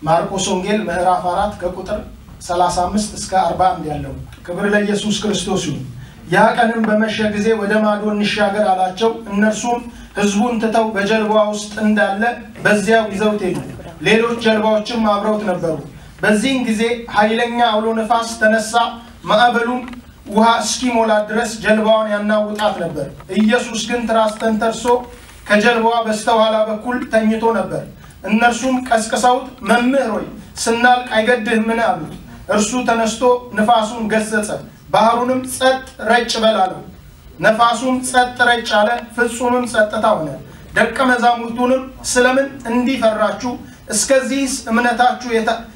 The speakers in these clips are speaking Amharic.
ማርቆስ ወንጌል ምዕራፍ አራት ከቁጥር 35 እስከ 41 ያለው። ክብር ለኢየሱስ ክርስቶስ ይሁን። ያ ቀንም በመሸ ጊዜ ወደ ማዶ እንሻገር አላቸው። እነርሱም ሕዝቡን ትተው በጀልባዋ ውስጥ እንዳለ በዚያው ይዘውት ሄዱ። ሌሎች ጀልባዎችም አብረውት ነበሩ። በዚህን ጊዜ ኃይለኛ አውሎ ነፋስ ተነሳ፣ ማዕበሉም ውሃ እስኪሞላ ድረስ ጀልባዋን ያናውጣት ነበር። ኢየሱስ ግን ትራስ ተንተርሶ ከጀልባዋ በስተኋላ በኩል ተኝቶ ነበር። እነርሱም ቀስቅሰውት መምህር ሆይ ስናልቅ አይገድህምን አሉት። እርሱ ተነስቶ ንፋሱን ገሰጸ፣ ባህሩንም ጸጥ ረጭ በል አለው። ነፋሱም ጸጥ ረጭ አለ፣ ፍጹምም ጸጥታ ሆነ። ደቀ መዛሙርቱንም ስለምን እንዲህ ፈራችሁ? እስከዚህስ እምነታችሁ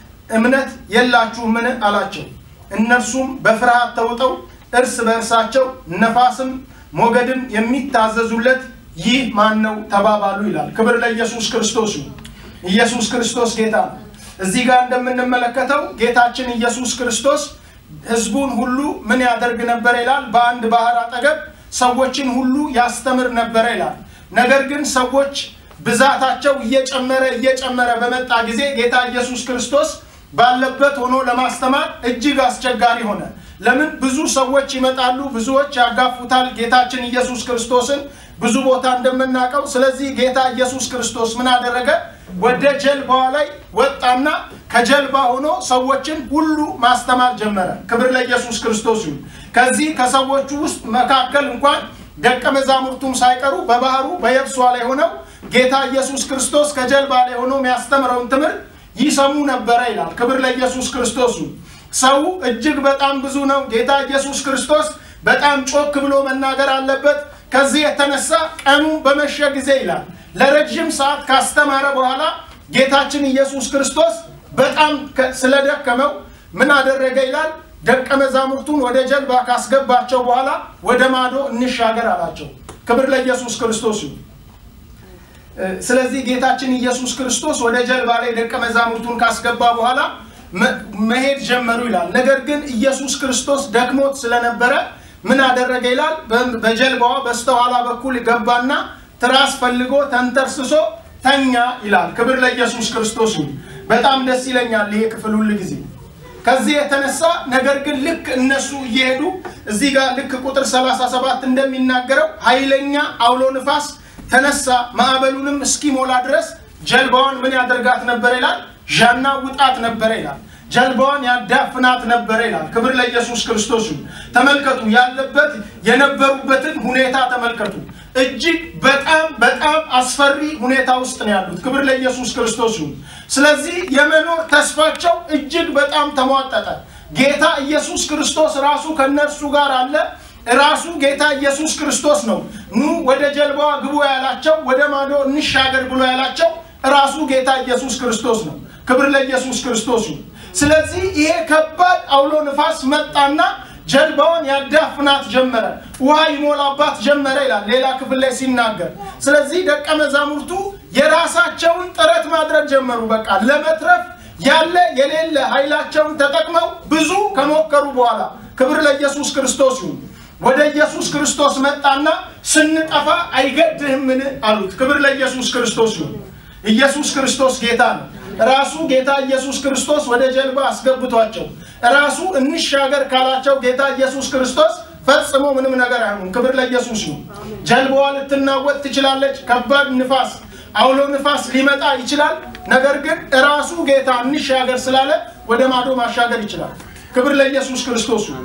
እምነት የላችሁምን አላቸው። እነርሱም በፍርሃት ተውጠው እርስ በእርሳቸው ነፋስም ሞገድም የሚታዘዙለት ይህ ማን ነው ተባባሉ ይላል። ክብር ለኢየሱስ ክርስቶስ ይሁን። ኢየሱስ ክርስቶስ ጌታ ነው። እዚህ ጋር እንደምንመለከተው ጌታችን ኢየሱስ ክርስቶስ ሕዝቡን ሁሉ ምን ያደርግ ነበር ይላል? በአንድ ባህር አጠገብ ሰዎችን ሁሉ ያስተምር ነበረ ይላል። ነገር ግን ሰዎች ብዛታቸው እየጨመረ እየጨመረ በመጣ ጊዜ ጌታ ኢየሱስ ክርስቶስ ባለበት ሆኖ ለማስተማር እጅግ አስቸጋሪ ሆነ። ለምን? ብዙ ሰዎች ይመጣሉ፣ ብዙዎች ያጋፉታል ጌታችን ኢየሱስ ክርስቶስን ብዙ ቦታ እንደምናውቀው። ስለዚህ ጌታ ኢየሱስ ክርስቶስ ምን አደረገ? ወደ ጀልባዋ ላይ ወጣና ከጀልባ ሆኖ ሰዎችን ሁሉ ማስተማር ጀመረ። ክብር ለኢየሱስ ክርስቶስ ይሁን። ከዚህ ከሰዎቹ ውስጥ መካከል እንኳን ደቀ መዛሙርቱም ሳይቀሩ በባህሩ በየብሷ ላይ ሆነው ጌታ ኢየሱስ ክርስቶስ ከጀልባ ላይ ሆኖ የሚያስተምረውን ትምህርት ይሰሙ ነበረ ይላል። ክብር ለኢየሱስ ክርስቶስ ይሁን። ሰው እጅግ በጣም ብዙ ነው። ጌታ ኢየሱስ ክርስቶስ በጣም ጮክ ብሎ መናገር አለበት። ከዚህ የተነሳ ቀኑ በመሸ ጊዜ ይላል ለረጅም ሰዓት ካስተማረ በኋላ ጌታችን ኢየሱስ ክርስቶስ በጣም ስለደከመው ምን አደረገ ይላል ደቀ መዛሙርቱን ወደ ጀልባ ካስገባቸው በኋላ ወደ ማዶ እንሻገር አላቸው። ክብር ለኢየሱስ ክርስቶስ ይሁን። ስለዚህ ጌታችን ኢየሱስ ክርስቶስ ወደ ጀልባ ላይ ደቀ መዛሙርቱን ካስገባ በኋላ መሄድ ጀመሩ ይላል። ነገር ግን ኢየሱስ ክርስቶስ ደክሞት ስለነበረ ምን አደረገ ይላል በጀልባዋ በስተኋላ በኩል ገባና ትራስ ፈልጎ ተንተርስሶ ተኛ ይላል። ክብር ለኢየሱስ ክርስቶስ ይሁን። በጣም ደስ ይለኛል ይሄ ክፍል ሁል ጊዜ ከዚህ የተነሳ ነገር ግን ልክ እነሱ እየሄዱ እዚህ ጋር ልክ ቁጥር 37 እንደሚናገረው ኃይለኛ አውሎ ንፋስ ተነሳ፣ ማዕበሉንም እስኪሞላ ድረስ ጀልባዋን ምን ያደርጋት ነበር ይላል? ዣና ውጣት ነበረ ይላል። ጀልባዋን ያዳፍናት ነበረ ይላል። ክብር ለኢየሱስ ክርስቶስ ይሁን። ተመልከቱ፣ ያለበት የነበሩበትን ሁኔታ ተመልከቱ። እጅግ በጣም በጣም አስፈሪ ሁኔታ ውስጥ ነው ያሉት። ክብር ለኢየሱስ ክርስቶስ ይሁን። ስለዚህ የመኖር ተስፋቸው እጅግ በጣም ተሟጠጠ። ጌታ ኢየሱስ ክርስቶስ ራሱ ከነርሱ ጋር አለ። ራሱ ጌታ ኢየሱስ ክርስቶስ ነው ኑ ወደ ጀልባዋ ግቡ ያላቸው፣ ወደ ማዶ እንሻገር ብሎ ያላቸው ራሱ ጌታ ኢየሱስ ክርስቶስ ነው። ክብር ለኢየሱስ ክርስቶስ ይሁን። ስለዚህ ይሄ ከባድ አውሎ ንፋስ መጣና ጀልባዋን ያዳፍናት ጀመረ፣ ውሃ ይሞላባት ጀመረ ይላል ሌላ ክፍል ላይ ሲናገር። ስለዚህ ደቀ መዛሙርቱ የራሳቸውን ጥረት ማድረግ ጀመሩ። በቃ ለመትረፍ ያለ የሌለ ኃይላቸውን ተጠቅመው ብዙ ከሞከሩ በኋላ ክብር ለኢየሱስ ክርስቶስ ይሁን። ወደ ኢየሱስ ክርስቶስ መጣና ስንጠፋ አይገድህምን አሉት። ክብር ለኢየሱስ ክርስቶስ ይሁን። ኢየሱስ ክርስቶስ ጌታ ነው። ራሱ ጌታ ኢየሱስ ክርስቶስ ወደ ጀልባ አስገብቷቸው ራሱ እንሻገር ካላቸው ጌታ ኢየሱስ ክርስቶስ ፈጽሞ ምንም ነገር አይሆኑም። ክብር ለኢየሱስ ይሁን። ጀልባዋ ልትናወጥ ትችላለች። ከባድ ንፋስ፣ አውሎ ንፋስ ሊመጣ ይችላል። ነገር ግን ራሱ ጌታ እንሻገር ስላለ ወደ ማዶ ማሻገር ይችላል። ክብር ለኢየሱስ ክርስቶስ ይሁን።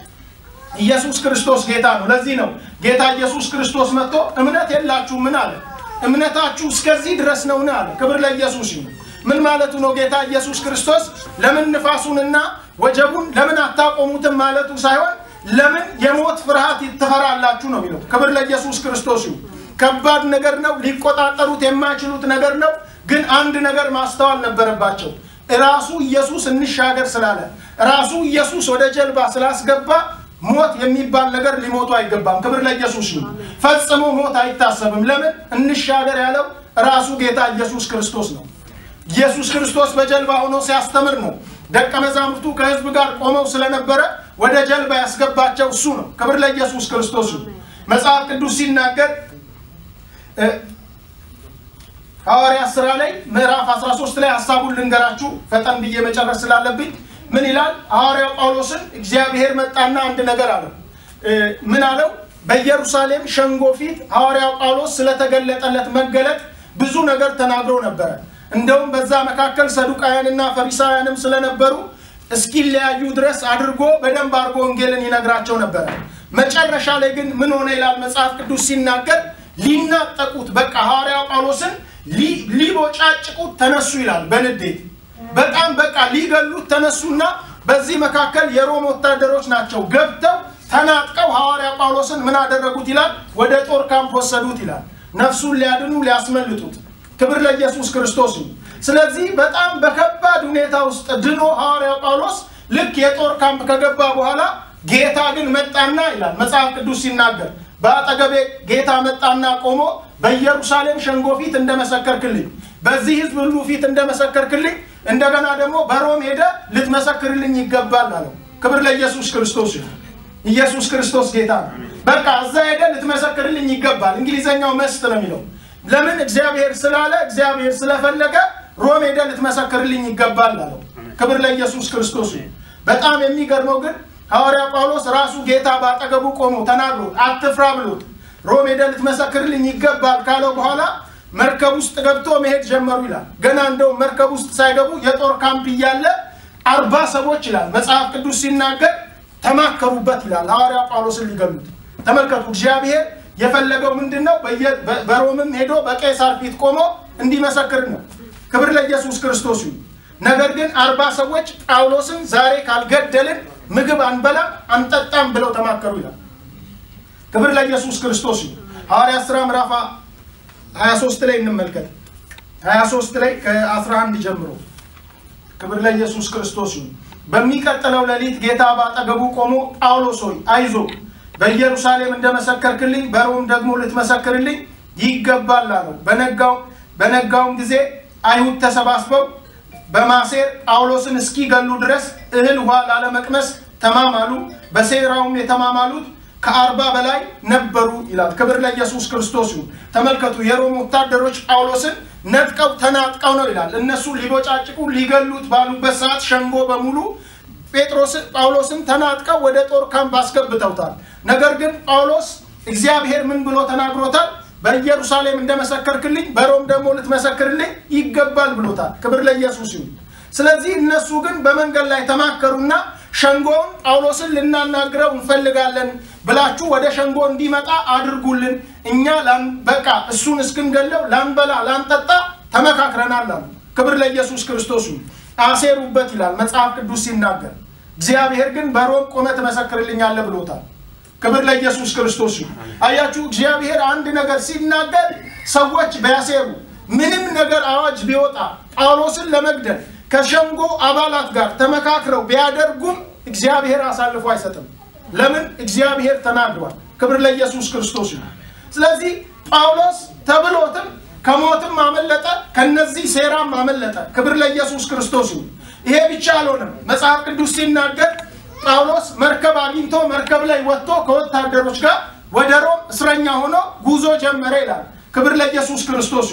ኢየሱስ ክርስቶስ ጌታ ነው። ለዚህ ነው ጌታ ኢየሱስ ክርስቶስ መጥቶ እምነት የላችሁ ምን አለ? እምነታችሁ እስከዚህ ድረስ ነውን አለ። ክብር ለኢየሱስ ይሁን። ምን ማለቱ ነው? ጌታ ኢየሱስ ክርስቶስ ለምን ንፋሱንና ወጀቡን ለምን አታቆሙትም ማለቱ ሳይሆን ለምን የሞት ፍርሃት ትፈራላችሁ ነው የሚለው። ክብር ለኢየሱስ ክርስቶስ ይሁን። ከባድ ነገር ነው፣ ሊቆጣጠሩት የማይችሉት ነገር ነው። ግን አንድ ነገር ማስተዋል ነበረባቸው። ራሱ ኢየሱስ እንሻገር ስላለ ራሱ ኢየሱስ ወደ ጀልባ ስላስገባ ሞት የሚባል ነገር ሊሞቱ አይገባም። ክብር ለኢየሱስ ይሁን። ፈጽሞ ሞት አይታሰብም። ለምን እንሻገር ያለው ራሱ ጌታ ኢየሱስ ክርስቶስ ነው። ኢየሱስ ክርስቶስ በጀልባ ሆኖ ሲያስተምር ነው። ደቀ መዛሙርቱ ከሕዝብ ጋር ቆመው ስለነበረ ወደ ጀልባ ያስገባቸው እሱ ነው። ክብር ለኢየሱስ ክርስቶስ ይሁን። መጽሐፍ ቅዱስ ሲናገር ሐዋርያ ስራ ላይ ምዕራፍ 13 ላይ ሀሳቡን ልንገራችሁ ፈጠን ብዬ መጨረስ ስላለብኝ ምን ይላል? ሐዋርያው ጳውሎስን እግዚአብሔር መጣና አንድ ነገር አለው። ምን አለው? በኢየሩሳሌም ሸንጎ ፊት ሐዋርያው ጳውሎስ ስለተገለጠለት መገለጥ ብዙ ነገር ተናግሮ ነበረ። እንደውም በዛ መካከል ሰዱቃውያንና ፈሪሳውያንም ስለነበሩ እስኪለያዩ ድረስ አድርጎ በደንብ አድርጎ ወንጌልን ይነግራቸው ነበረ። መጨረሻ ላይ ግን ምን ሆነ ይላል መጽሐፍ ቅዱስ ሲናገር ሊናጠቁት በቃ ሐዋርያው ጳውሎስን ሊቦጫጭቁት ተነሱ ይላል በንዴት በጣም በቃ ሊገሉት ተነሱና በዚህ መካከል የሮም ወታደሮች ናቸው ገብተው ተናጥቀው ሐዋርያ ጳውሎስን ምን አደረጉት ይላል ወደ ጦር ካምፕ ወሰዱት ይላል ነፍሱን ሊያድኑ ሊያስመልጡት ክብር ለኢየሱስ ክርስቶስ ስለዚህ በጣም በከባድ ሁኔታ ውስጥ ድኖ ሐዋርያው ጳውሎስ ልክ የጦር ካምፕ ከገባ በኋላ ጌታ ግን መጣና ይላል መጽሐፍ ቅዱስ ሲናገር በአጠገቤ ጌታ መጣና ቆሞ በኢየሩሳሌም ሸንጎ ፊት እንደመሰከርክልኝ በዚህ ህዝብ ሁሉ ፊት እንደመሰከርክልኝ እንደገና ደግሞ በሮም ሄደ ልትመሰክርልኝ ይገባል አለው ክብር ለኢየሱስ ክርስቶስ ኢየሱስ ክርስቶስ ጌታ ነው በቃ እዛ ሄደ ልትመሰክርልኝ ይገባል እንግሊዘኛው መስት ነው የሚለው ለምን እግዚአብሔር ስላለ እግዚአብሔር ስለፈለገ ሮም ሄደ ልትመሰክርልኝ ይገባል አለው ክብር ለኢየሱስ ክርስቶስ በጣም የሚገርመው ግን ሐዋርያ ጳውሎስ ራሱ ጌታ ባጠገቡ ቆሞ ተናግሮት አትፍራ ብሎት ሮም ሄደ ልትመሰክርልኝ ይገባል ካለው በኋላ መርከብ ውስጥ ገብቶ መሄድ ጀመሩ ይላል ገና እንደው መርከብ ውስጥ ሳይገቡ የጦር ካምፕ እያለ አርባ ሰዎች ይላል መጽሐፍ ቅዱስ ሲናገር ተማከሩበት ይላል ሐዋርያ ጳውሎስን ሊገሉት ተመልከቱ እግዚአብሔር የፈለገው ምንድን ነው በሮምም ሄዶ በቄሳር ፊት ቆሞ እንዲመሰክር ነው ክብር ለኢየሱስ ክርስቶስ ይሁን ነገር ግን አርባ ሰዎች ጳውሎስን ዛሬ ካልገደልን ምግብ አንበላ አንጠጣም ብለው ተማከሩ ይላል ክብር ለኢየሱስ ክርስቶስ ይሁን ሐዋርያ ስራ ምዕራፍ 23 ላይ እንመልከት 23 ላይ ከ11 ጀምሮ ክብር ለኢየሱስ ክርስቶስ ይሁን በሚቀጥለው ሌሊት ጌታ ባጠገቡ ቆሞ ጳውሎስ ሆይ አይዞ በኢየሩሳሌም እንደመሰከርክልኝ በሮም ደግሞ ልትመሰክርልኝ ይገባል አለው በነጋውም ጊዜ አይሁድ ተሰባስበው በማሴር ጳውሎስን እስኪገሉ ድረስ እህል ውሃ ላለመቅመስ ተማማሉ በሴራውም የተማማሉት ከአርባ በላይ ነበሩ ይላል ክብር ለኢየሱስ ክርስቶስ ይሁን ተመልከቱ የሮም ወታደሮች ጳውሎስን ነጥቀው ተናጥቀው ነው ይላል እነሱ ሊቦጫጭቁ ሊገሉት ባሉበት ሰዓት ሸንጎ በሙሉ ጴጥሮስን ጳውሎስን ተናጥቀው ወደ ጦር ካምፕ አስገብተውታል ነገር ግን ጳውሎስ እግዚአብሔር ምን ብሎ ተናግሮታል በኢየሩሳሌም እንደመሰከርክልኝ በሮም ደግሞ ልትመሰክርልኝ ይገባል ብሎታል ክብር ለኢየሱስ ይሁን ስለዚህ እነሱ ግን በመንገድ ላይ ተማከሩና ሸንጎውን ጳውሎስን ልናናግረው እንፈልጋለን ብላችሁ ወደ ሸንጎ እንዲመጣ አድርጉልን እኛ በቃ እሱን እስክንገለው ላንበላ ላንጠጣ ተመካክረናል አሉ ክብር ለኢየሱስ ክርስቶስ አሴሩበት ይላል መጽሐፍ ቅዱስ ሲናገር እግዚአብሔር ግን በሮም ቆመ ትመሰክርልኛለ ብሎታል ክብር ለኢየሱስ ክርስቶስ አያችሁ እግዚአብሔር አንድ ነገር ሲናገር ሰዎች ቢያሴሩ ምንም ነገር አዋጅ ቢወጣ ጳውሎስን ለመግደል ከሸንጎ አባላት ጋር ተመካክረው ቢያደርጉም እግዚአብሔር አሳልፎ አይሰጥም ለምን እግዚአብሔር ተናግሯል ክብር ለኢየሱስ ክርስቶስ ስለዚህ ጳውሎስ ተብሎትም ከሞትም አመለጠ ከነዚህ ሴራም አመለጠ ክብር ለኢየሱስ ክርስቶስ ይሄ ብቻ አልሆነም መጽሐፍ ቅዱስ ሲናገር ጳውሎስ መርከብ አግኝቶ መርከብ ላይ ወጥቶ ከወታደሮች ጋር ወደ ሮም እስረኛ ሆኖ ጉዞ ጀመረ ይላል ክብር ለኢየሱስ ክርስቶስ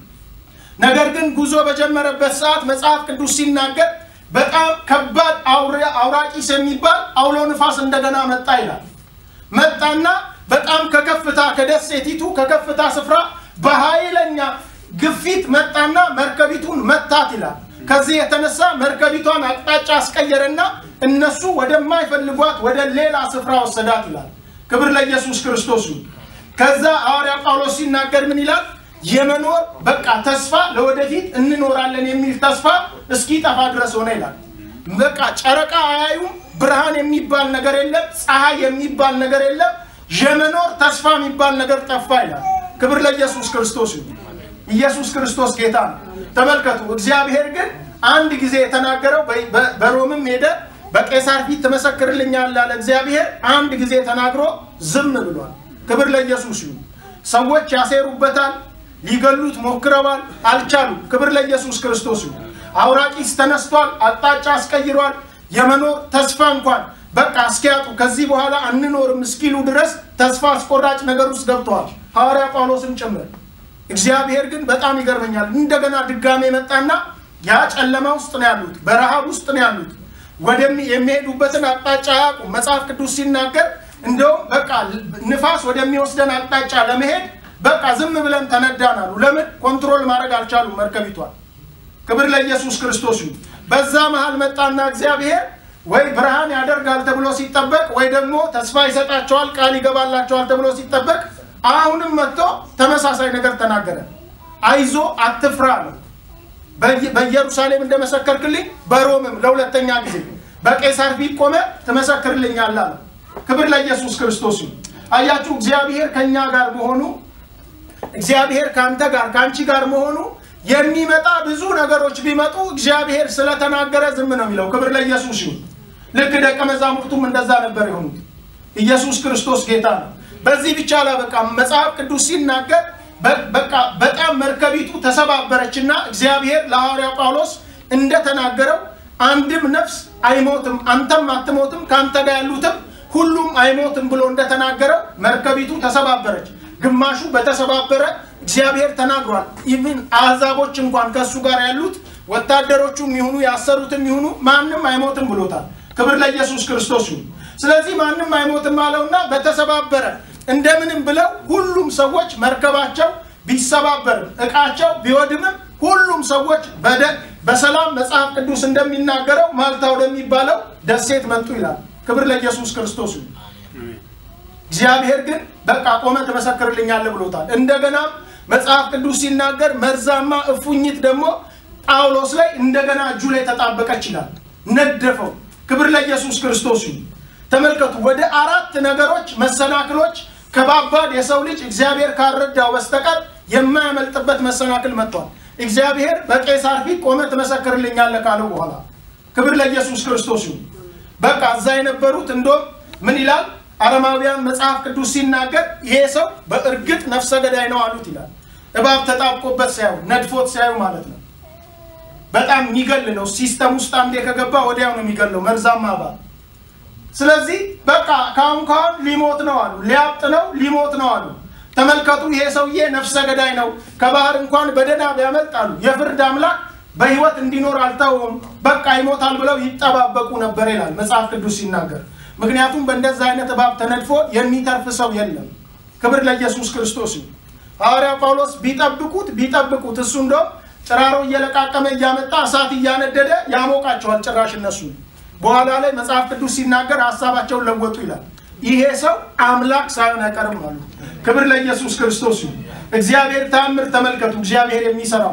ነገር ግን ጉዞ በጀመረበት ሰዓት መጽሐፍ ቅዱስ ሲናገር በጣም ከባድ አውራቂስ የሚባል አውሎ ንፋስ እንደገና መጣ ይላል መጣና በጣም ከከፍታ ከደሴቲቱ ከከፍታ ስፍራ በኃይለኛ ግፊት መጣና መርከቢቱን መታት ይላል ከዚህ የተነሳ መርከቢቷን አቅጣጫ አስቀየረና እነሱ ወደማይፈልጓት ወደ ሌላ ስፍራ ወሰዳት ይላል ክብር ለኢየሱስ ክርስቶስ ከዛ ሐዋርያ ጳውሎስ ሲናገር ምን ይላል የመኖር በቃ ተስፋ ለወደፊት እንኖራለን የሚል ተስፋ እስኪጠፋ ድረስ ሆነ ይላል በቃ ጨረቃ አያዩም ብርሃን የሚባል ነገር የለም ፀሐይ የሚባል ነገር የለም የመኖር ተስፋ የሚባል ነገር ጠፋ ይላል ክብር ለኢየሱስ ክርስቶስ ኢየሱስ ክርስቶስ ጌታ ነው ተመልከቱ እግዚአብሔር ግን አንድ ጊዜ የተናገረው በሮምም ሄደ በቄሳር ፊት ትመሰክርልኛል ላለ እግዚአብሔር አንድ ጊዜ ተናግሮ ዝም ብሏል ክብር ለኢየሱስ ይሁን ሰዎች ያሴሩበታል ሊገሉት ሞክረዋል አልቻሉ ክብር ለኢየሱስ ክርስቶስ ይሁን አውራቂስ ተነስቷል አቅጣጫ አስቀይሯል የመኖር ተስፋ እንኳን በቃ እስኪያጡ ከዚህ በኋላ አንኖርም እስኪሉ ድረስ ተስፋ አስቆራጭ ነገር ውስጥ ገብተዋል ሐዋርያ ጳውሎስም ጭምር እግዚአብሔር ግን በጣም ይገርመኛል። እንደገና ድጋሜ መጣና ያ ጨለማ ውስጥ ነው ያሉት፣ በረሃብ ውስጥ ነው ያሉት። ወደሚ የሚሄዱበትን አቅጣጫ አያውቁም። መጽሐፍ ቅዱስ ሲናገር እንደውም በቃ ንፋስ ወደሚወስደን አቅጣጫ ለመሄድ በቃ ዝም ብለን ተነዳን አሉ። ለምን ኮንትሮል ማድረግ አልቻሉም መርከቢቷን። ክብር ለኢየሱስ ክርስቶስ ይሁን። በዛ መሃል መጣና እግዚአብሔር ወይ ብርሃን ያደርጋል ተብሎ ሲጠበቅ ወይ ደግሞ ተስፋ ይሰጣቸዋል ቃል ይገባላቸዋል ተብሎ ሲጠበቅ አሁንም መጥቶ ተመሳሳይ ነገር ተናገረ። አይዞ አትፍራ ነው። በኢየሩሳሌም እንደመሰከርክልኝ በሮምም ለሁለተኛ ጊዜ በቄሳር ፊት ቆመ ትመሰክርልኛለህ አለ። ክብር ለኢየሱስ ክርስቶስ ይሁን። አያችሁ እግዚአብሔር ከእኛ ጋር መሆኑ እግዚአብሔር ከአንተ ጋር ከአንቺ ጋር መሆኑ የሚመጣ ብዙ ነገሮች ቢመጡ እግዚአብሔር ስለተናገረ ዝም ነው የሚለው። ክብር ለኢየሱስ ይሁን። ልክ ደቀ መዛሙርቱም እንደዛ ነበር የሆኑት። ኢየሱስ ክርስቶስ ጌታ ነው። በዚህ ብቻ አላበቃም። መጽሐፍ ቅዱስ ሲናገር በቃ በጣም መርከቢቱ ተሰባበረችና እግዚአብሔር ለሐዋርያ ጳውሎስ እንደተናገረው አንድም ነፍስ አይሞትም፣ አንተም አትሞትም፣ ከአንተ ጋር ያሉትም ሁሉም አይሞትም ብሎ እንደተናገረው መርከቢቱ ተሰባበረች። ግማሹ በተሰባበረ እግዚአብሔር ተናግሯል። ኢቭን አሕዛቦች እንኳን ከእሱ ጋር ያሉት ወታደሮቹም ይሁኑ ያሰሩትም ይሁኑ ማንም አይሞትም ብሎታል። ክብር ለኢየሱስ ክርስቶስ ይሁን። ስለዚህ ማንም አይሞትም አለውና በተሰባበረ እንደምንም ብለው ሁሉም ሰዎች መርከባቸው ቢሰባበርም እቃቸው ቢወድምም ሁሉም ሰዎች በሰላም መጽሐፍ ቅዱስ እንደሚናገረው ማልታ ወደሚባለው ደሴት መጡ ይላል። ክብር ለኢየሱስ ክርስቶስ ይሁን። እግዚአብሔር ግን በቃ ቆመ ትመሰክርልኛለህ ብሎታል። እንደገና መጽሐፍ ቅዱስ ሲናገር መርዛማ እፉኝት ደግሞ ጳውሎስ ላይ እንደገና እጁ ላይ ተጣበቀች ይላል። ነደፈው። ክብር ለኢየሱስ ክርስቶስ ይሁን። ተመልከቱ፣ ወደ አራት ነገሮች መሰናክሎች ከባባድ የሰው ልጅ እግዚአብሔር ካረዳው በስተቀር የማያመልጥበት መሰናክል መጥቷል። እግዚአብሔር በቄሳር ፊት ቆመ ትመሰክርልኛለህ ካለው በኋላ ክብር ለኢየሱስ ክርስቶስ ይሁን። በቃ እዛ የነበሩት እንደውም ምን ይላል አረማውያን መጽሐፍ ቅዱስ ሲናገር ይሄ ሰው በእርግጥ ነፍሰ ገዳይ ነው አሉት ይላል። እባብ ተጣብቆበት ሲያዩ ነድፎት ሲያዩ ማለት ነው። በጣም የሚገል ነው። ሲስተም ውስጥ አንዴ ከገባ ወዲያው ነው የሚገለው መርዛማ እባብ። ስለዚህ በቃ ካሁን ካሁን ሊሞት ነው አሉ። ሊያብጥ ነው ሊሞት ነው አሉ። ተመልከቱ፣ ይሄ ሰውዬ ነፍሰ ገዳይ ነው። ከባህር እንኳን በደህና ቢያመልጥ አሉ የፍርድ አምላክ በህይወት እንዲኖር አልተውም፣ በቃ ይሞታል ብለው ይጠባበቁ ነበር ይላል መጽሐፍ ቅዱስ ሲናገር። ምክንያቱም በእንደዛ አይነት እባብ ተነድፎ የሚተርፍ ሰው የለም። ክብር ለኢየሱስ ክርስቶስ ይሁን። ሐዋርያ ጳውሎስ ቢጠብቁት ቢጠብቁት እሱ እንደውም ጭራሮ እየለቃቀመ እያመጣ እሳት እያነደደ ያሞቃቸዋል ጭራሽ እነሱ። በኋላ ላይ መጽሐፍ ቅዱስ ሲናገር ሀሳባቸውን ለወጡ ይላል። ይሄ ሰው አምላክ ሳይሆን አይቀርም አሉ። ክብር ለኢየሱስ ክርስቶስ ይሁን። እግዚአብሔር ታምር ተመልከቱ፣ እግዚአብሔር የሚሰራው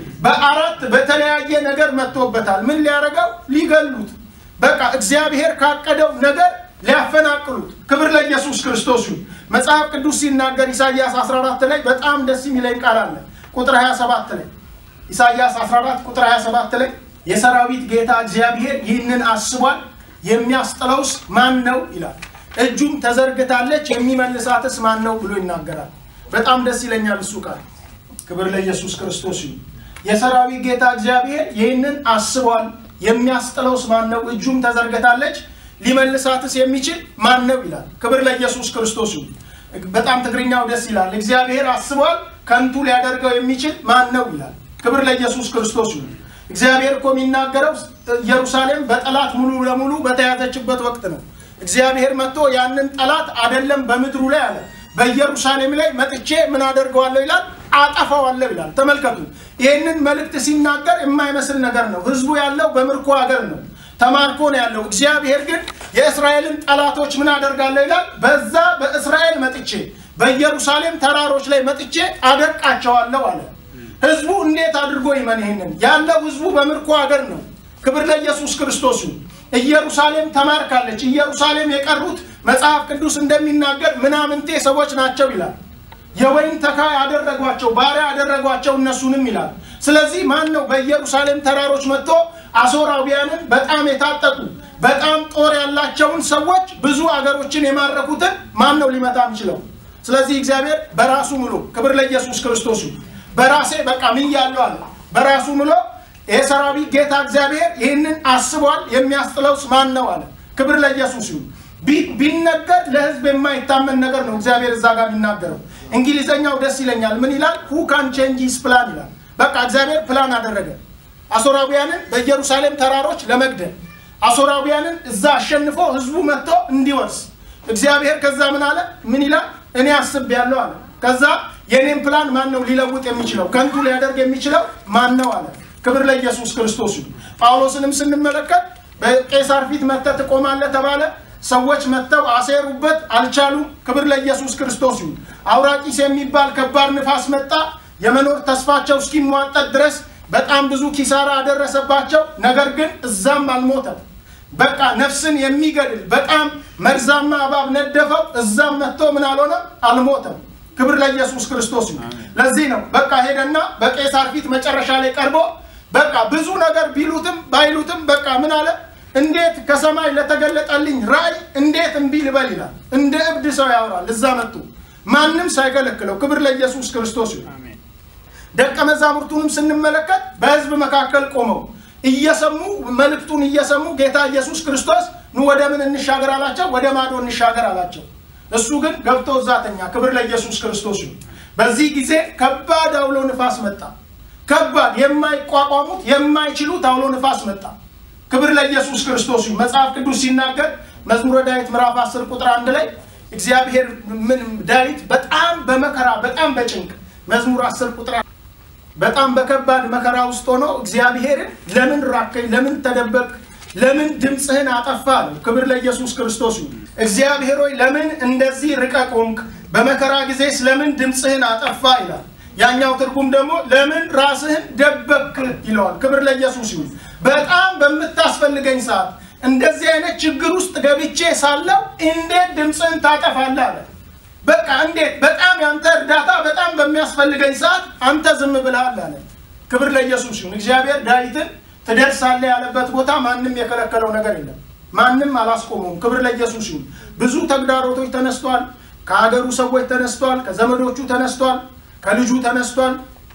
በአራት በተለያየ ነገር መጥቶበታል። ምን ሊያደርገው? ሊገሉት በቃ እግዚአብሔር ካቀደው ነገር ሊያፈናቅሉት። ክብር ለኢየሱስ ክርስቶስ ይሁን። መጽሐፍ ቅዱስ ሲናገር ኢሳይያስ 14 ላይ በጣም ደስ የሚለኝ ቃል አለ። ቁጥር 27 ላይ ኢሳይያስ 14 ቁጥር 27 ላይ የሰራዊት ጌታ እግዚአብሔር ይህንን አስቧል፣ የሚያስጥለውስ ማን ነው ይላል። እጁም ተዘርግታለች፣ የሚመልሳትስ ማን ነው ብሎ ይናገራል። በጣም ደስ ይለኛል እሱ ቃል። ክብር ለኢየሱስ ክርስቶስ ይሁን። የሰራዊት ጌታ እግዚአብሔር ይህንን አስቧል የሚያስጥለውስ ማን ነው? እጁም ተዘርግታለች ሊመልሳትስ የሚችል ማን ነው ይላል። ክብር ለኢየሱስ ክርስቶስ ይሁን። በጣም ትግርኛው ደስ ይላል። እግዚአብሔር አስቧል ከንቱ ሊያደርገው የሚችል ማን ነው ይላል። ክብር ለኢየሱስ ክርስቶስ ይሁን። እግዚአብሔር እኮ የሚናገረው ኢየሩሳሌም በጠላት ሙሉ ለሙሉ በተያዘችበት ወቅት ነው። እግዚአብሔር መጥቶ ያንን ጠላት አደለም በምድሩ ላይ አለ በኢየሩሳሌም ላይ መጥቼ ምን አደርገዋለሁ ይላል አጠፋዋለሁ ይላል። ተመልከቱ፣ ይህንን መልእክት ሲናገር የማይመስል ነገር ነው። ህዝቡ ያለው በምርኮ ሀገር ነው፣ ተማርኮ ነው ያለው። እግዚአብሔር ግን የእስራኤልን ጠላቶች ምን አደርጋለሁ ይላል በዛ በእስራኤል መጥቼ በኢየሩሳሌም ተራሮች ላይ መጥቼ አደቃቸዋለሁ አለ። ህዝቡ እንዴት አድርጎ ይመን? ይህንን ያለው ህዝቡ በምርኮ ሀገር ነው። ክብር ለኢየሱስ ክርስቶስ ይሁን። ኢየሩሳሌም ተማርካለች። ኢየሩሳሌም የቀሩት መጽሐፍ ቅዱስ እንደሚናገር ምናምንቴ ሰዎች ናቸው ይላል። የወይን ተካ ያደረጓቸው ባሪያ ያደረጓቸው እነሱንም ይላል። ስለዚህ ማን ነው በኢየሩሳሌም ተራሮች መጥቶ አሦራውያንን በጣም የታጠቁ በጣም ጦር ያላቸውን ሰዎች ብዙ አገሮችን የማረኩትን ማን ነው ሊመታ የሚችለው? ስለዚህ እግዚአብሔር በራሱ ምሎ ክብር ለኢየሱስ ክርስቶስ በራሴ በቃ ምያለሁ አለ። በራሱ ምሎ የሰራዊት ጌታ እግዚአብሔር ይህንን አስቧል፣ የሚያስጥለውስ ማን ነው አለ። ክብር ለኢየሱስ ይሁን። ቢነገር ለህዝብ የማይታመን ነገር ነው እግዚአብሔር እዛ ጋር የሚናገረው። እንግሊዘኛው ደስ ይለኛል። ምን ይላል? ሁ ካን ቼንጅ ሂዝ ፕላን ይላል። በቃ እግዚአብሔር ፕላን አደረገ አሶራውያንን በኢየሩሳሌም ተራሮች ለመግደል አሶራውያንን እዛ አሸንፎ ህዝቡ መጥቶ እንዲወርስ እግዚአብሔር ከዛ ምን አለ? ምን ይላል? እኔ አስቤያለሁ አለ። ከዛ የኔን ፕላን ማን ነው ሊለውጥ የሚችለው? ከንቱ ሊያደርግ የሚችለው ማን ነው አለ። ክብር ለኢየሱስ ክርስቶስ ይሁን። ጳውሎስንም ስንመለከት በቄሳር ፊት መጥተህ ትቆማለህ ተባለ። ሰዎች መጥተው አሴሩበት፣ አልቻሉም። ክብር ለኢየሱስ ክርስቶስ ይሁን። አውራቂስ የሚባል ከባድ ንፋስ መጣ። የመኖር ተስፋቸው እስኪሟጠጥ ድረስ በጣም ብዙ ኪሳራ አደረሰባቸው። ነገር ግን እዛም አልሞተም። በቃ ነፍስን የሚገድል በጣም መርዛማ እባብ ነደፈው። እዛም መጥቶ ምን አልሆነም፣ አልሞተም። ክብር ለኢየሱስ ክርስቶስ ይሁን። ለዚህ ነው በቃ ሄደና በቄሳር ፊት መጨረሻ ላይ ቀርቦ በቃ ብዙ ነገር ቢሉትም ባይሉትም በቃ ምን አለ እንዴት ከሰማይ ለተገለጠልኝ ራእይ እንዴት እምቢ ልበል ይላል። እንደ እብድ ሰው ያወራል። እዛ መጡ ማንም ሳይከለክለው። ክብር ለኢየሱስ ክርስቶስ ይሁን። ደቀ መዛሙርቱንም ስንመለከት በሕዝብ መካከል ቆመው እየሰሙ መልእክቱን እየሰሙ ጌታ ኢየሱስ ክርስቶስ ኑ ወደ ምን እንሻገር አላቸው። ወደ ማዶ እንሻገር አላቸው። እሱ ግን ገብቶ እዛ ተኛ። ክብር ለኢየሱስ ክርስቶስ ይሁን። በዚህ ጊዜ ከባድ አውሎ ንፋስ መጣ። ከባድ የማይቋቋሙት የማይችሉት አውሎ ንፋስ መጣ። ክብር ለኢየሱስ ክርስቶስ ይሁን። መጽሐፍ ቅዱስ ሲናገር መዝሙረ ዳዊት ምዕራፍ 10 ቁጥር አንድ ላይ እግዚአብሔር ምን ዳዊት በጣም በመከራ በጣም በጭንቅ መዝሙር 10 ቁጥር በጣም በከባድ መከራ ውስጥ ሆኖ እግዚአብሔርን ለምን ራከኝ፣ ለምን ተደበቅ፣ ለምን ድምፅህን አጠፋ አለው። ክብር ለኢየሱስ ክርስቶስ ይሁን። እግዚአብሔር ሆይ ለምን እንደዚህ ርቀህ ቆምክ? በመከራ ጊዜ ስለምን ድምፅህን አጠፋ ይላል። ያኛው ትርጉም ደግሞ ለምን ራስህን ደበክ ይለዋል። ክብር ለኢየሱስ ይሁን። በጣም በምታስፈልገኝ ሰዓት እንደዚህ አይነት ችግር ውስጥ ገብቼ ሳለው እንዴት ድምፅህን ታጠፋለህ አለ። በቃ እንዴት በጣም ያንተ እርዳታ በጣም በሚያስፈልገኝ ሰዓት አንተ ዝም ብለሃል አለ። ክብር ለኢየሱስ ይሁን። እግዚአብሔር ዳዊትን ትደርሳለህ ያለበት ቦታ ማንም የከለከለው ነገር የለም። ማንም አላስቆመውም። ክብር ለኢየሱስ ይሁን። ብዙ ተግዳሮቶች ተነስቷል። ከሀገሩ ሰዎች ተነስቷል። ከዘመዶቹ ተነስቷል። ከልጁ ተነስቷል።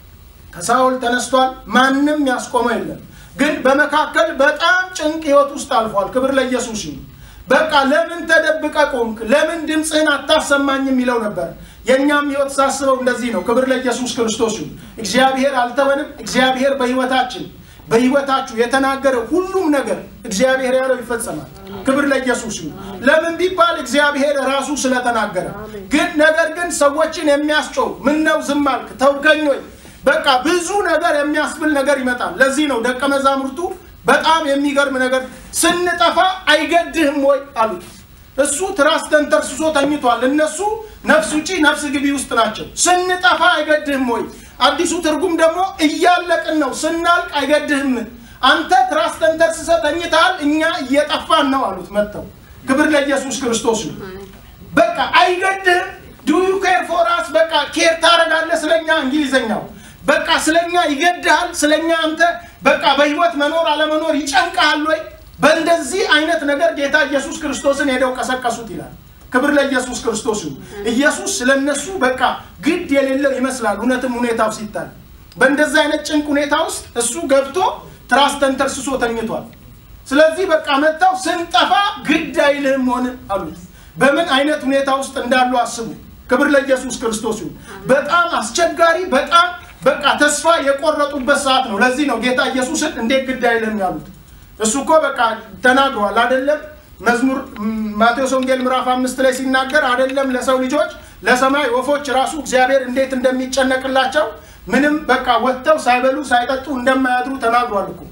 ከሳውል ተነስቷል። ማንም ያስቆመው የለም። ግን በመካከል በጣም ጭንቅ ህይወት ውስጥ አልፏል። ክብር ለኢየሱስ ይሁን። በቃ ለምን ተደብቀ ቆምክ? ለምን ድምፅህን አታሰማኝም? ይለው ነበር። የእኛም ህይወት ሳስበው እንደዚህ ነው። ክብር ለኢየሱስ ክርስቶስ ይሁን። እግዚአብሔር አልተወንም። እግዚአብሔር በህይወታችን በህይወታችሁ የተናገረ ሁሉም ነገር እግዚአብሔር ያለው ይፈጸማል። ክብር ለኢየሱስ ይሁን። ለምን ቢባል እግዚአብሔር ራሱ ስለተናገረ። ግን ነገር ግን ሰዎችን የሚያስጮው ምን ነው ዝም አልክ ተውከኝ ወይ በቃ ብዙ ነገር የሚያስብል ነገር ይመጣል። ለዚህ ነው ደቀ መዛሙርቱ በጣም የሚገርም ነገር ስንጠፋ አይገድህም ወይ አሉት። እሱ ትራስ ተንተርስሶ ተኝቷል። እነሱ ነፍስ ውጪ ነፍስ ግቢ ውስጥ ናቸው። ስንጠፋ አይገድህም ወይ? አዲሱ ትርጉም ደግሞ እያለቅን ነው፣ ስናልቅ አይገድህም። አንተ ትራስ ተንተርስሰ ተኝተሃል፣ እኛ እየጠፋን ነው አሉት። መጥተው ክብር ለኢየሱስ ክርስቶስ ነው። በቃ አይገድህም። ዱ ዩ ኬር ፎር አስ በቃ ኬር ታደርጋለህ ስለኛ። እንግሊዘኛው በቃ ስለኛ ይገድሃል። ስለኛ አንተ በቃ በህይወት መኖር አለመኖር ይጨንቃል ወይ? በእንደዚህ አይነት ነገር ጌታ ኢየሱስ ክርስቶስን ሄደው ቀሰቀሱት ይላል። ክብር ለኢየሱስ ክርስቶስ ይሁን። ኢየሱስ ስለነሱ በቃ ግድ የሌለው ይመስላል። እውነትም ሁኔታው ሲታይ በእንደዚህ አይነት ጭንቅ ሁኔታ ውስጥ እሱ ገብቶ ትራስ ተንተርስሶ ተኝቷል። ስለዚህ በቃ መጥተው ስንጠፋ ግድ አይልህም ሆነ አሉት። በምን አይነት ሁኔታ ውስጥ እንዳሉ አስቡ። ክብር ለኢየሱስ ክርስቶስ ይሁን። በጣም አስቸጋሪ በጣም በቃ ተስፋ የቆረጡበት ሰዓት ነው። ለዚህ ነው ጌታ ኢየሱስን እንዴት ግድ አይልህም ያሉት። እሱ እኮ በቃ ተናግሯል አይደለም? መዝሙር ማቴዎስ ወንጌል ምዕራፍ አምስት ላይ ሲናገር አይደለም ለሰው ልጆች ለሰማይ ወፎች ራሱ እግዚአብሔር እንዴት እንደሚጨነቅላቸው ምንም በቃ ወጥተው ሳይበሉ ሳይጠጡ እንደማያድሩ ተናግሯል እኮ።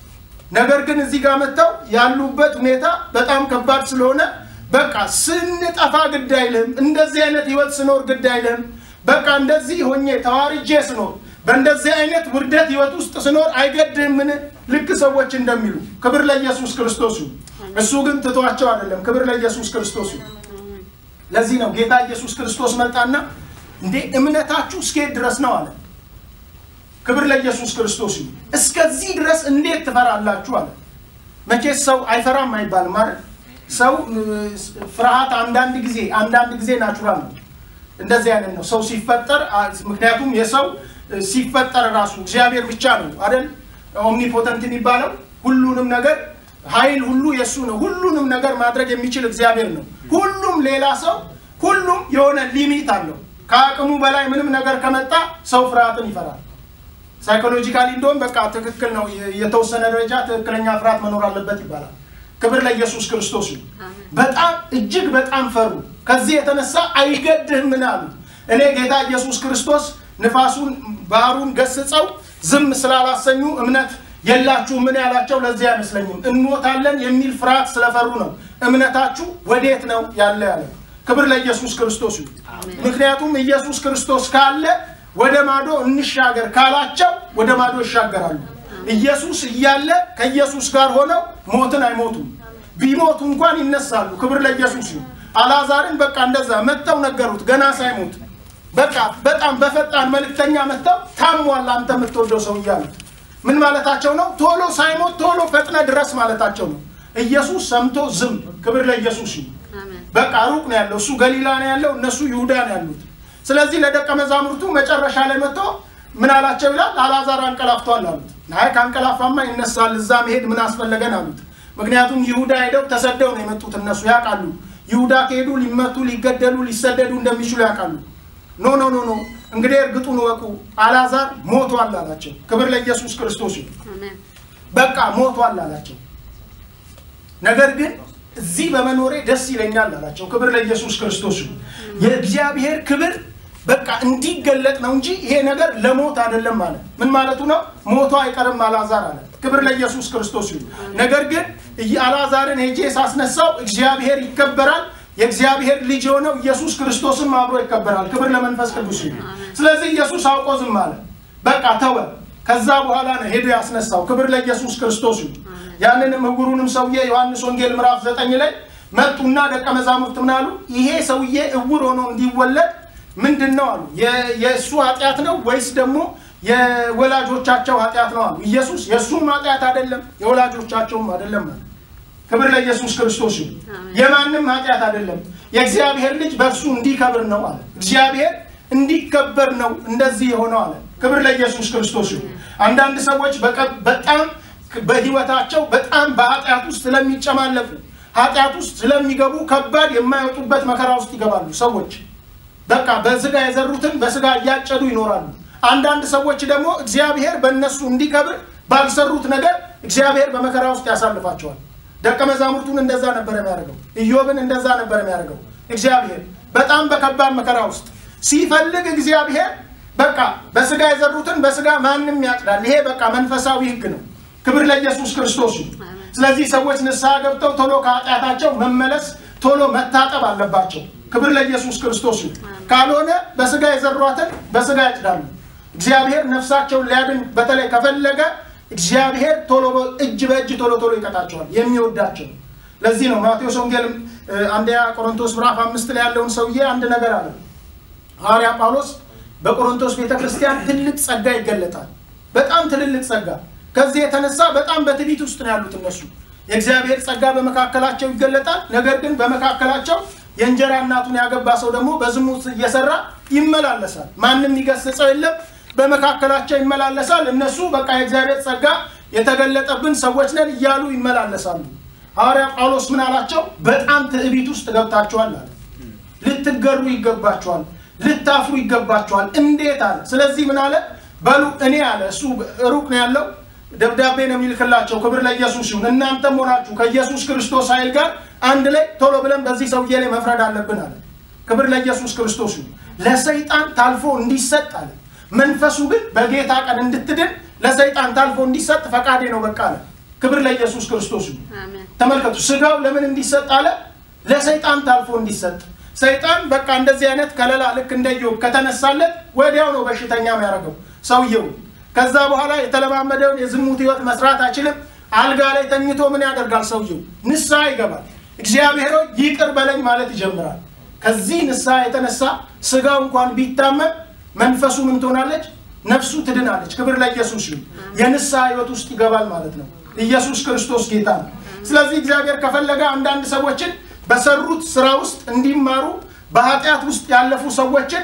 ነገር ግን እዚህ ጋር መጥተው ያሉበት ሁኔታ በጣም ከባድ ስለሆነ በቃ ስንጠፋ ግድ አይልህም፣ እንደዚህ አይነት ህይወት ስኖር ግድ አይልህም፣ በቃ እንደዚህ ሆኜ ተዋርጄ ስኖር በእንደዚህ አይነት ውርደት ህይወት ውስጥ ስኖር አይገድህምን? ልክ ሰዎች እንደሚሉ ክብር ለኢየሱስ ክርስቶስ ይሁን። እሱ ግን ትቷቸው አይደለም። ክብር ለኢየሱስ ክርስቶስ ይሁን። ለዚህ ነው ጌታ ኢየሱስ ክርስቶስ መጣና እንዴ እምነታችሁ እስከየት ድረስ ነው አለ። ክብር ለኢየሱስ ክርስቶስ ይሁን። እስከዚህ ድረስ እንዴት ትፈራላችሁ አለ። መቼስ ሰው አይፈራም አይባልም ማለት ሰው ፍርሃት አንዳንድ ጊዜ አንዳንድ ጊዜ ናቹራል ነው። እንደዚህ አይነት ነው ሰው ሲፈጠር። ምክንያቱም የሰው ሲፈጠር ራሱ እግዚአብሔር ብቻ ነው አይደል ኦምኒፖተንት የሚባለው ሁሉንም ነገር ኃይል ሁሉ የእሱ ነው። ሁሉንም ነገር ማድረግ የሚችል እግዚአብሔር ነው። ሁሉም ሌላ ሰው ሁሉም የሆነ ሊሚት አለው። ከአቅሙ በላይ ምንም ነገር ከመጣ ሰው ፍርሃትን ይፈራል። ሳይኮሎጂካሊ እንደውም በቃ ትክክል ነው፣ የተወሰነ ደረጃ ትክክለኛ ፍርሃት መኖር አለበት ይባላል። ክብር ለኢየሱስ ክርስቶስ ይሁን። በጣም እጅግ በጣም ፈሩ። ከዚህ የተነሳ አይገድህም ምን አሉት? እኔ ጌታ ኢየሱስ ክርስቶስ ንፋሱን ባህሩን ገስጸው ዝም ስላላሰኙ እምነት የላችሁ ምን ያላቸው ለዚህ አይመስለኝም። እንሞታለን የሚል ፍርሃት ስለፈሩ ነው። እምነታችሁ ወዴት ነው ያለ ያለ። ክብር ለኢየሱስ ክርስቶስ ይሁን። ምክንያቱም ኢየሱስ ክርስቶስ ካለ ወደ ማዶ እንሻገር ካላቸው ወደ ማዶ ይሻገራሉ። ኢየሱስ እያለ ከኢየሱስ ጋር ሆነው ሞትን አይሞቱም። ቢሞቱ እንኳን ይነሳሉ። ክብር ለኢየሱስ ይሁን። አልዓዛርን በቃ እንደዛ መጥተው ነገሩት ገና ሳይሞት በቃ በጣም በፈጣን መልእክተኛ መጥተው ታሟል አንተ የምትወደው ሰው እያሉት ምን ማለታቸው ነው? ቶሎ ሳይሞት ቶሎ ፈጥነ ድረስ ማለታቸው ነው። ኢየሱስ ሰምቶ ዝም። ክብር ለኢየሱስ ይሁን። በቃ ሩቅ ነው ያለው፣ እሱ ገሊላ ነው ያለው፣ እነሱ ይሁዳ ነው ያሉት። ስለዚህ ለደቀ መዛሙርቱ መጨረሻ ላይ መጥቶ ምን አላቸው ይላል? አልዓዛር አንቀላፍቷል አሉት። አይ ከአንቀላፋማ ይነሳል፣ እዛ መሄድ ምን አስፈለገን አሉት። ምክንያቱም ይሁዳ ሄደው ተሰደው ነው የመጡት። እነሱ ያውቃሉ። ይሁዳ ከሄዱ ሊመቱ፣ ሊገደሉ፣ ሊሰደዱ እንደሚችሉ ያውቃሉ። ኖ ኖ ኖ ኖ እንግዲህ እርግጡን ወቁ፣ አልዓዛር ሞቷል አላቸው። ክብር ለኢየሱስ ክርስቶስ ይሁን። በቃ ሞቷል አላቸው። ነገር ግን እዚህ በመኖሬ ደስ ይለኛል አላቸው። ክብር ለኢየሱስ ክርስቶስ ይሁን። የእግዚአብሔር ክብር በቃ እንዲገለጥ ነው እንጂ ይሄ ነገር ለሞት አይደለም ማለት ምን ማለቱ ነው? ሞቶ አይቀርም አልዓዛር አለ። ክብር ለኢየሱስ ክርስቶስ ይሁን። ነገር ግን አልዓዛርን ሄጄ ሳስነሳው እግዚአብሔር ይከበራል የእግዚአብሔር ልጅ የሆነው ኢየሱስ ክርስቶስም አብሮ ይከበራል። ክብር ለመንፈስ ቅዱስ ይሁን። ስለዚህ ኢየሱስ አውቆ ዝም አለ። በቃ ተወ። ከዛ በኋላ ነው ሄዶ ያስነሳው። ክብር ለኢየሱስ ክርስቶስ ይሁን። ያንንም እውሩንም ሰውዬ ዮሐንስ ወንጌል ምዕራፍ ዘጠኝ ላይ መጡና ደቀ መዛሙርት ምን አሉ? ይሄ ሰውዬ እውር ሆኖ እንዲወለድ ምንድን ነው አሉ። የእሱ ኃጢአት ነው ወይስ ደግሞ የወላጆቻቸው ኃጢአት ነው አሉ። ኢየሱስ የእሱም ኃጢአት አይደለም የወላጆቻቸውም አይደለም አለ። ክብር ለኢየሱስ ክርስቶስ ይሁን። የማንም ኃጢአት አይደለም፣ የእግዚአብሔር ልጅ በእርሱ እንዲከብር ነው አለ። እግዚአብሔር እንዲከበር ነው እንደዚህ የሆነው አለ። ክብር ለኢየሱስ ክርስቶስ ይሁን። አንዳንድ ሰዎች በጣም በህይወታቸው በጣም በኃጢአት ውስጥ ስለሚጨማለፉ ኃጢአት ውስጥ ስለሚገቡ ከባድ የማይወጡበት መከራ ውስጥ ይገባሉ። ሰዎች በቃ በስጋ የዘሩትን በስጋ እያጨዱ ይኖራሉ። አንዳንድ ሰዎች ደግሞ እግዚአብሔር በእነሱ እንዲከብር ባልሰሩት ነገር እግዚአብሔር በመከራ ውስጥ ያሳልፋቸዋል። ደቀ መዛሙርቱን እንደዛ ነበር የሚያደርገው። ኢዮብን እንደዛ ነበር የሚያደርገው። እግዚአብሔር በጣም በከባድ መከራ ውስጥ ሲፈልግ እግዚአብሔር በቃ በስጋ የዘሩትን በስጋ ማንም ያጭዳል። ይሄ በቃ መንፈሳዊ ህግ ነው። ክብር ለኢየሱስ ክርስቶስ ይሁን። ስለዚህ ሰዎች ንስሐ ገብተው ቶሎ ከኃጢአታቸው መመለስ ቶሎ መታጠብ አለባቸው። ክብር ለኢየሱስ ክርስቶስ ይሁን። ካልሆነ በስጋ የዘሯትን በስጋ ያጭዳሉ። እግዚአብሔር ነፍሳቸውን ሊያድን በተለይ ከፈለገ እግዚአብሔር ቶሎ እጅ በእጅ ቶሎ ቶሎ ይቀጣቸዋል የሚወዳቸው። ለዚህ ነው ማቴዎስ ወንጌል አንደኛ ቆሮንቶስ ምዕራፍ አምስት ላይ ያለውን ሰውዬ አንድ ነገር አለ። ሐዋርያ ጳውሎስ በቆሮንቶስ ቤተ ክርስቲያን ትልቅ ጸጋ ይገለጣል። በጣም ትልልቅ ጸጋ። ከዚህ የተነሳ በጣም በትዕቢት ውስጥ ነው ያሉት እነሱ። የእግዚአብሔር ጸጋ በመካከላቸው ይገለጣል። ነገር ግን በመካከላቸው የእንጀራ እናቱን ያገባ ሰው ደግሞ በዝሙት እየሰራ ይመላለሳል። ማንም ይገስጸው የለም። በመካከላቸው ይመላለሳል። እነሱ በቃ የእግዚአብሔር ጸጋ የተገለጠብን ሰዎች ነን እያሉ ይመላለሳሉ። ሐዋርያ ጳውሎስ ምን አላቸው? በጣም ትዕቢት ውስጥ ገብታችኋል አለ። ልትገሩ ይገባችኋል፣ ልታፍሩ ይገባችኋል። እንዴት አለ። ስለዚህ ምን አለ? በሉ እኔ አለ እሱ ሩቅ ነው ያለው ደብዳቤ ነው የሚልክላቸው። ክብር ለኢየሱስ ይሁን። እናንተም ሆናችሁ ከኢየሱስ ክርስቶስ ኃይል ጋር አንድ ላይ ቶሎ ብለን በዚህ ሰውዬ ላይ መፍረድ አለብን አለ። ክብር ለኢየሱስ ክርስቶስ ይሁን። ለሰይጣን ታልፎ እንዲሰጥ አለ። መንፈሱ ግን በጌታ ቀን እንድትድን ለሰይጣን ታልፎ እንዲሰጥ ፈቃዴ ነው በቃ አለ። ክብር ለኢየሱስ ክርስቶስ ይሁን። ተመልከቱ፣ ስጋው ለምን እንዲሰጥ አለ? ለሰይጣን ታልፎ እንዲሰጥ። ሰይጣን በቃ እንደዚህ አይነት ከለላ ልክ እንደ ኢዮብ ከተነሳለት ወዲያው ነው በሽተኛ የሚያደርገው ሰውየው። ከዛ በኋላ የተለማመደውን የዝሙት ህይወት መስራት አይችልም። አልጋ ላይ ተኝቶ ምን ያደርጋል ሰውየው? ንስሐ ይገባል። እግዚአብሔር ይቅር በለኝ ማለት ይጀምራል። ከዚህ ንስሐ የተነሳ ስጋው እንኳን ቢታመም መንፈሱ ምን ትሆናለች? ነፍሱ ትድናለች። ክብር ለኢየሱስ ይሁን። የንስሐ ህይወት ውስጥ ይገባል ማለት ነው። ኢየሱስ ክርስቶስ ጌታ ነው። ስለዚህ እግዚአብሔር ከፈለገ አንዳንድ ሰዎችን በሰሩት ስራ ውስጥ እንዲማሩ በኃጢአት ውስጥ ያለፉ ሰዎችን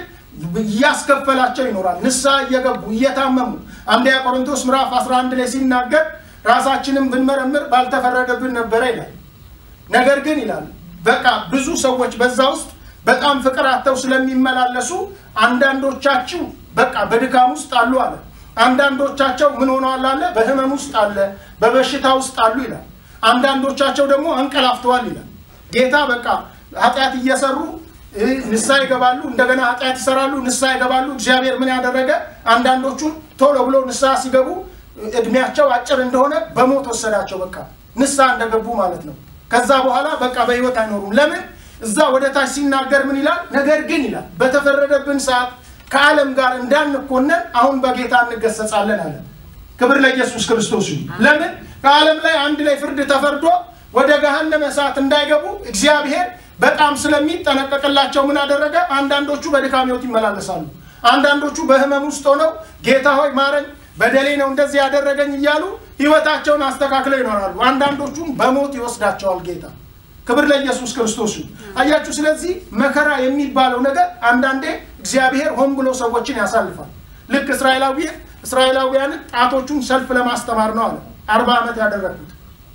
እያስከፈላቸው ይኖራል። ንስሐ እየገቡ እየታመሙ አንደኛ ቆሮንቶስ ምዕራፍ 11 ላይ ሲናገር ራሳችንን ብንመረምር ባልተፈረደብን ነበረ ይላል። ነገር ግን ይላል በቃ ብዙ ሰዎች በዛ ውስጥ በጣም ፍቅር አጥተው ስለሚመላለሱ አንዳንዶቻችሁ በቃ በድካም ውስጥ አሉ አለ። አንዳንዶቻቸው ምን ሆነዋል አለ፣ በህመም ውስጥ አለ፣ በበሽታ ውስጥ አሉ ይላል። አንዳንዶቻቸው ደግሞ አንቀላፍተዋል ይላል። ጌታ በቃ ኃጢአት እየሰሩ ንስሐ ይገባሉ፣ እንደገና ኃጢአት ይሰራሉ፣ ንስሐ ይገባሉ። እግዚአብሔር ምን ያደረገ አንዳንዶቹን ቶሎ ብሎ ንስሐ ሲገቡ እድሜያቸው አጭር እንደሆነ በሞት ወሰዳቸው። በቃ ንስሐ እንደገቡ ማለት ነው። ከዛ በኋላ በቃ በህይወት አይኖሩም። ለምን? እዛ ወደ ታች ሲናገር ምን ይላል? ነገር ግን ይላል በተፈረደብን ሰዓት ከዓለም ጋር እንዳንኮነን አሁን በጌታ እንገሰጻለን አለ። ክብር ለኢየሱስ ክርስቶስ ይሁን። ለምን? ከዓለም ላይ አንድ ላይ ፍርድ ተፈርዶ ወደ ገሃነመ እሳት እንዳይገቡ እግዚአብሔር በጣም ስለሚጠነቀቅላቸው ምን አደረገ? አንዳንዶቹ በድካም ህይወት ይመላለሳሉ። አንዳንዶቹ በህመም ውስጥ ሆነው ጌታ ሆይ ማረኝ፣ በደሌ ነው እንደዚህ ያደረገኝ እያሉ ህይወታቸውን አስተካክለው ይኖራሉ። አንዳንዶቹም በሞት ይወስዳቸዋል ጌታ። ክብር ለኢየሱስ ክርስቶስ ይሁን። አያችሁ። ስለዚህ መከራ የሚባለው ነገር አንዳንዴ እግዚአብሔር ሆን ብሎ ሰዎችን ያሳልፋል። ልክ እስራኤላዊ እስራኤላውያንን ጣቶቹን ሰልፍ ለማስተማር ነው አለ አርባ ዓመት ያደረግኩት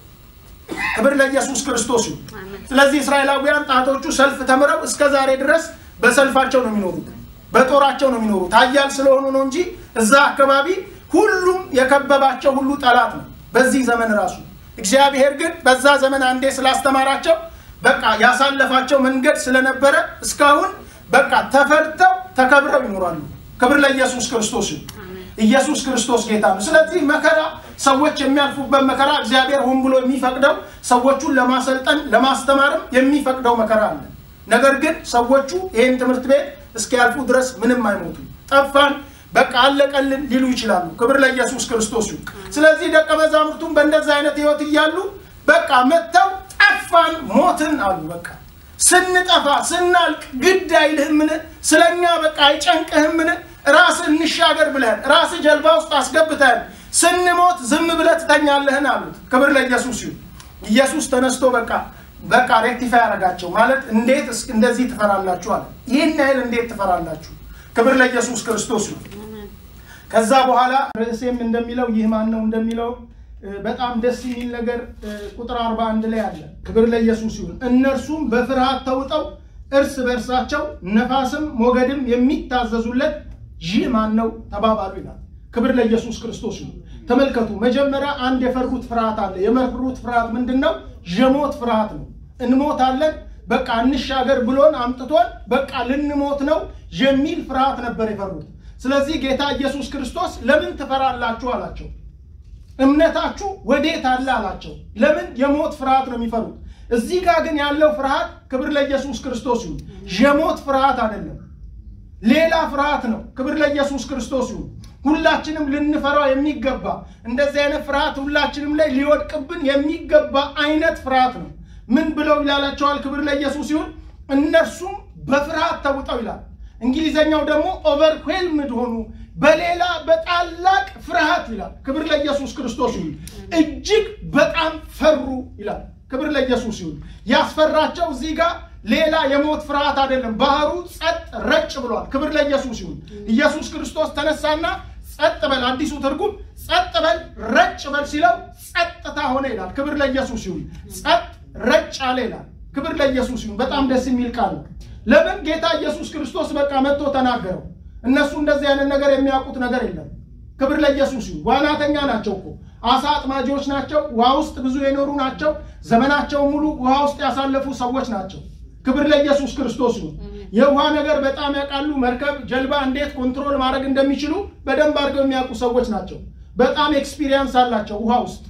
ክብር ለኢየሱስ ክርስቶስ ይሁን። ስለዚህ እስራኤላውያን ጣቶቹ ሰልፍ ተምረው እስከ ዛሬ ድረስ በሰልፋቸው ነው የሚኖሩት፣ በጦራቸው ነው የሚኖሩት። ኃያል ስለሆኑ ነው እንጂ እዛ አካባቢ ሁሉም የከበባቸው ሁሉ ጠላት ነው። በዚህ ዘመን ራሱ እግዚአብሔር ግን በዛ ዘመን አንዴ ስላስተማራቸው በቃ ያሳለፋቸው መንገድ ስለነበረ እስካሁን በቃ ተፈርተው ተከብረው ይኖራሉ። ክብር ለኢየሱስ ክርስቶስ ይሁን። ኢየሱስ ክርስቶስ ጌታ ነው። ስለዚህ መከራ ሰዎች የሚያልፉበት መከራ እግዚአብሔር ሆን ብሎ የሚፈቅደው ሰዎቹን ለማሰልጠን ለማስተማርም የሚፈቅደው መከራ አለ። ነገር ግን ሰዎቹ ይህን ትምህርት ቤት እስኪያልፉ ድረስ ምንም አይሞቱም። ጠፋን፣ በቃ አለቀልን ሊሉ ይችላሉ። ክብር ለኢየሱስ ክርስቶስ ይሁን። ስለዚህ ደቀ መዛሙርቱም በእንደዚህ አይነት ህይወት እያሉ በቃ መጥተው ጠፋን፣ ሞትን አሉ። በቃ ስንጠፋ ስናልቅ ግድ አይልህምን? ስለኛ በቃ አይጨንቅህምን? ራስህ እንሻገር ብለህን ራስህ ጀልባ ውስጥ አስገብተህን ስንሞት ዝም ብለህ ትተኛለህን አሉት። ክብር ለኢየሱስ ይሁን። ኢየሱስ ተነስቶ በቃ በቃ ሬክቲፋይ ያደረጋቸው ማለት እንዴት እንደዚህ ትፈራላችሁ አለ። ይህን ያህል እንዴት ትፈራላችሁ? ክብር ለኢየሱስ ክርስቶስ ይሁን። ከዛ በኋላ ርዕሴም እንደሚለው ይህ ማን ነው እንደሚለው በጣም ደስ የሚል ነገር ቁጥር 41 ላይ አለ። ክብር ለኢየሱስ ይሁን። እነርሱም በፍርሃት ተውጠው እርስ በእርሳቸው ነፋስም ሞገድም የሚታዘዙለት ይህ ማን ነው ተባባሉ ይላል። ክብር ለኢየሱስ ክርስቶስ ይሁን። ተመልከቱ፣ መጀመሪያ አንድ የፈሩት ፍርሃት አለ። የመፍሩት ፍርሃት ምንድን ነው? የሞት ፍርሃት ነው። እንሞታለን፣ በቃ እንሻገር ብሎን አምጥቶን በቃ ልንሞት ነው የሚል ፍርሃት ነበር የፈሩት። ስለዚህ ጌታ ኢየሱስ ክርስቶስ ለምን ትፈራላችሁ አላቸው። እምነታችሁ ወዴት አለ አላቸው። ለምን የሞት ፍርሃት ነው የሚፈሩት። እዚህ ጋር ግን ያለው ፍርሃት ክብር ለኢየሱስ ክርስቶስ ይሁን፣ የሞት ፍርሃት አይደለም፣ ሌላ ፍርሃት ነው። ክብር ለኢየሱስ ክርስቶስ ይሁን። ሁላችንም ልንፈራው የሚገባ እንደዚህ አይነት ፍርሃት ሁላችንም ላይ ሊወድቅብን የሚገባ አይነት ፍርሃት ነው። ምን ብለው ይላላቸዋል? ክብር ለኢየሱስ ይሁን። እነርሱም በፍርሃት ተውጠው ይላል። እንግሊዘኛው ደግሞ ኦቨርዌልምድ ሆኑ፣ በሌላ በታላቅ ፍርሃት ይላል። ክብር ለኢየሱስ ክርስቶስ ይሁን። እጅግ በጣም ፈሩ ይላል። ክብር ለኢየሱስ ይሁን። ያስፈራቸው እዚህ ጋር ሌላ የሞት ፍርሃት አይደለም። ባህሩ ጸጥ ረጭ ብሏል። ክብር ለኢየሱስ ይሁን። ኢየሱስ ክርስቶስ ተነሳና ጸጥ በል፣ አዲሱ ትርጉም ጸጥ በል ረጭ በል ሲለው ጸጥታ ሆነ ይላል። ክብር ለኢየሱስ ይሁን። ጸጥ ረጭ አለ ይላል። ክብር ለኢየሱስ ይሁን። በጣም ደስ የሚል ቃል ነው። ለምን ጌታ ኢየሱስ ክርስቶስ በቃ መጥቶ ተናገረው። እነሱ እንደዚህ አይነት ነገር የሚያውቁት ነገር የለም። ክብር ለኢየሱስ ይሁን። ዋናተኛ ናቸው እኮ አሳ አጥማጆች ናቸው። ውሃ ውስጥ ብዙ የኖሩ ናቸው። ዘመናቸው ሙሉ ውሃ ውስጥ ያሳለፉ ሰዎች ናቸው። ክብር ለኢየሱስ ክርስቶስ ይሁን። የውሃ ነገር በጣም ያውቃሉ። መርከብ፣ ጀልባ እንዴት ኮንትሮል ማድረግ እንደሚችሉ በደንብ አድርገው የሚያውቁ ሰዎች ናቸው። በጣም ኤክስፒሪየንስ አላቸው ውሃ ውስጥ።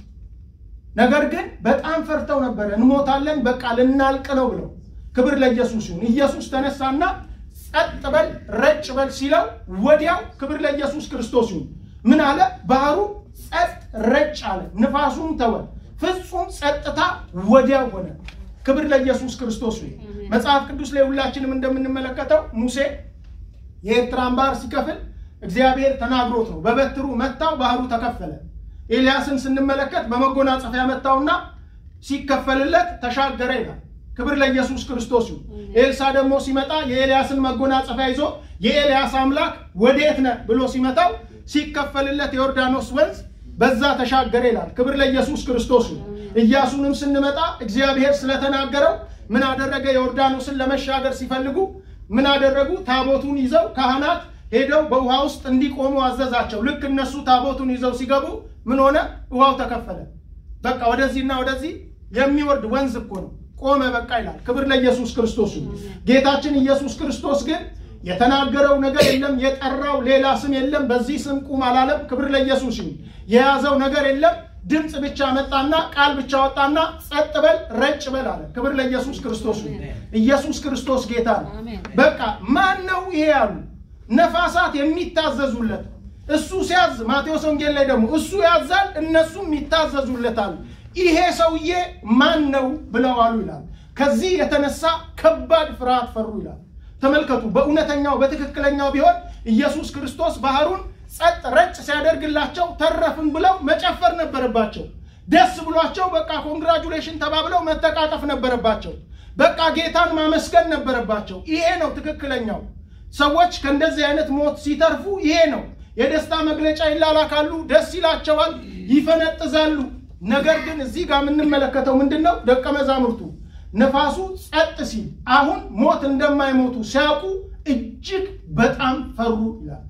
ነገር ግን በጣም ፈርተው ነበረ። እንሞታለን፣ በቃ ልናልቅ ነው ብለው። ክብር ለኢየሱስ ይሁን። ኢየሱስ ተነሳና ጸጥ በል ረጭ በል ሲለው ወዲያው ክብር ለኢየሱስ ክርስቶስ ይሁን ምን አለ? ባህሩ ጸጥ ረጭ አለ፣ ንፋሱም ተወ፣ ፍጹም ጸጥታ ወዲያው ሆነ። ክብር ለኢየሱስ ክርስቶስ ይሁን። መጽሐፍ ቅዱስ ላይ ሁላችንም እንደምንመለከተው ሙሴ የኤርትራን ባህር ሲከፍል እግዚአብሔር ተናግሮት ነው። በበትሩ መታው፣ ባህሩ ተከፈለ። ኤልያስን ስንመለከት በመጎናጸፊያ መታውና ሲከፈልለት ተሻገረ ይላል። ክብር ለኢየሱስ ክርስቶስ ይሁን። ኤልሳ ደግሞ ሲመጣ የኤልያስን መጎናጸፊያ ይዞ የኤልያስ አምላክ ወዴት ነህ ብሎ ሲመታው ሲከፈልለት የዮርዳኖስ ወንዝ በዛ ተሻገረ ይላል። ክብር ለኢየሱስ ክርስቶስ ይሁን። ኢያሱንም ስንመጣ እግዚአብሔር ስለተናገረው ምን አደረገ? ዮርዳኖስን ለመሻገር ሲፈልጉ ምን አደረጉ? ታቦቱን ይዘው ካህናት ሄደው በውሃ ውስጥ እንዲቆሙ አዘዛቸው። ልክ እነሱ ታቦቱን ይዘው ሲገቡ ምን ሆነ? ውሃው ተከፈለ። በቃ ወደዚህና ወደዚህ የሚወርድ ወንዝ እኮ ነው። ቆመ በቃ ይላል። ክብር ለኢየሱስ ክርስቶስ ይሁን። ጌታችን ኢየሱስ ክርስቶስ ግን የተናገረው ነገር የለም፣ የጠራው ሌላ ስም የለም። በዚህ ስም ቁም አላለም። ክብር ለኢየሱስ ይሁን። የያዘው ነገር የለም። ድምፅ ብቻ መጣና ቃል ብቻ ወጣና ጸጥ በል ረጭ በል አለ። ክብር ለኢየሱስ ክርስቶስ ይሁን። ኢየሱስ ክርስቶስ ጌታ ነው። በቃ ማን ነው ይሄ ያሉ ነፋሳት የሚታዘዙለት እሱ ሲያዝ፣ ማቴዎስ ወንጌል ላይ ደግሞ እሱ ያዛል፣ እነሱም ይታዘዙለታል። ይሄ ሰውዬ ማን ነው ብለው አሉ ይላል። ከዚህ የተነሳ ከባድ ፍርሃት ፈሩ ይላል። ተመልከቱ። በእውነተኛው በትክክለኛው ቢሆን ኢየሱስ ክርስቶስ ባህሩን ጸጥ ረጭ ሲያደርግላቸው ተረፍን ብለው መጨፈር ነበረባቸው። ደስ ብሏቸው በቃ ኮንግራጁሌሽን ተባብለው መተቃቀፍ ነበረባቸው። በቃ ጌታን ማመስገን ነበረባቸው። ይሄ ነው ትክክለኛው። ሰዎች ከእንደዚህ አይነት ሞት ሲተርፉ ይሄ ነው የደስታ መግለጫ ይላላካሉ፣ ደስ ይላቸዋል፣ ይፈነጥዛሉ። ነገር ግን እዚህ ጋር የምንመለከተው ምንድን ነው? ደቀ መዛሙርቱ ነፋሱ ጸጥ ሲል አሁን ሞት እንደማይሞቱ ሲያውቁ እጅግ በጣም ፈሩ ይላል።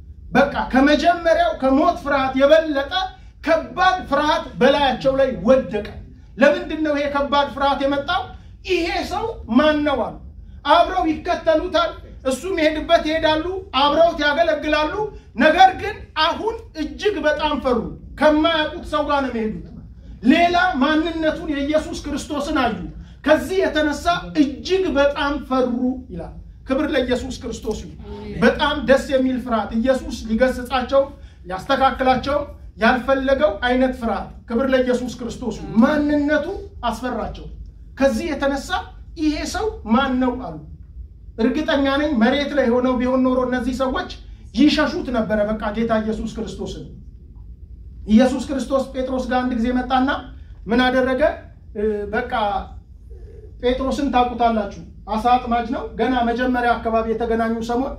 በቃ ከመጀመሪያው ከሞት ፍርሃት የበለጠ ከባድ ፍርሃት በላያቸው ላይ ወደቀ። ለምንድን ነው ይሄ ከባድ ፍርሃት የመጣው? ይሄ ሰው ማን ነው አሉ። አብረው ይከተሉታል፣ እሱ የሚሄድበት ይሄዳሉ፣ አብረውት ያገለግላሉ። ነገር ግን አሁን እጅግ በጣም ፈሩ። ከማያውቁት ሰው ጋር ነው የሚሄዱት። ሌላ ማንነቱን የኢየሱስ ክርስቶስን አዩ። ከዚህ የተነሳ እጅግ በጣም ፈሩ ይላል። ክብር ለኢየሱስ ክርስቶስ ይሁን። በጣም ደስ የሚል ፍርሃት ኢየሱስ ሊገስጻቸው ሊያስተካክላቸው ያልፈለገው አይነት ፍርሃት። ክብር ለኢየሱስ ክርስቶስ ይሁን። ማንነቱ አስፈራቸው። ከዚህ የተነሳ ይሄ ሰው ማን ነው አሉ። እርግጠኛ ነኝ መሬት ላይ ሆነው ቢሆን ኖሮ እነዚህ ሰዎች ይሸሹት ነበረ። በቃ ጌታ ኢየሱስ ክርስቶስን ኢየሱስ ክርስቶስ ጴጥሮስ ጋር አንድ ጊዜ መጣና ምን አደረገ? በቃ ጴጥሮስን ታውቁታላችሁ። አሳ አጥማጅ ነው። ገና መጀመሪያ አካባቢ የተገናኙ ሰሞን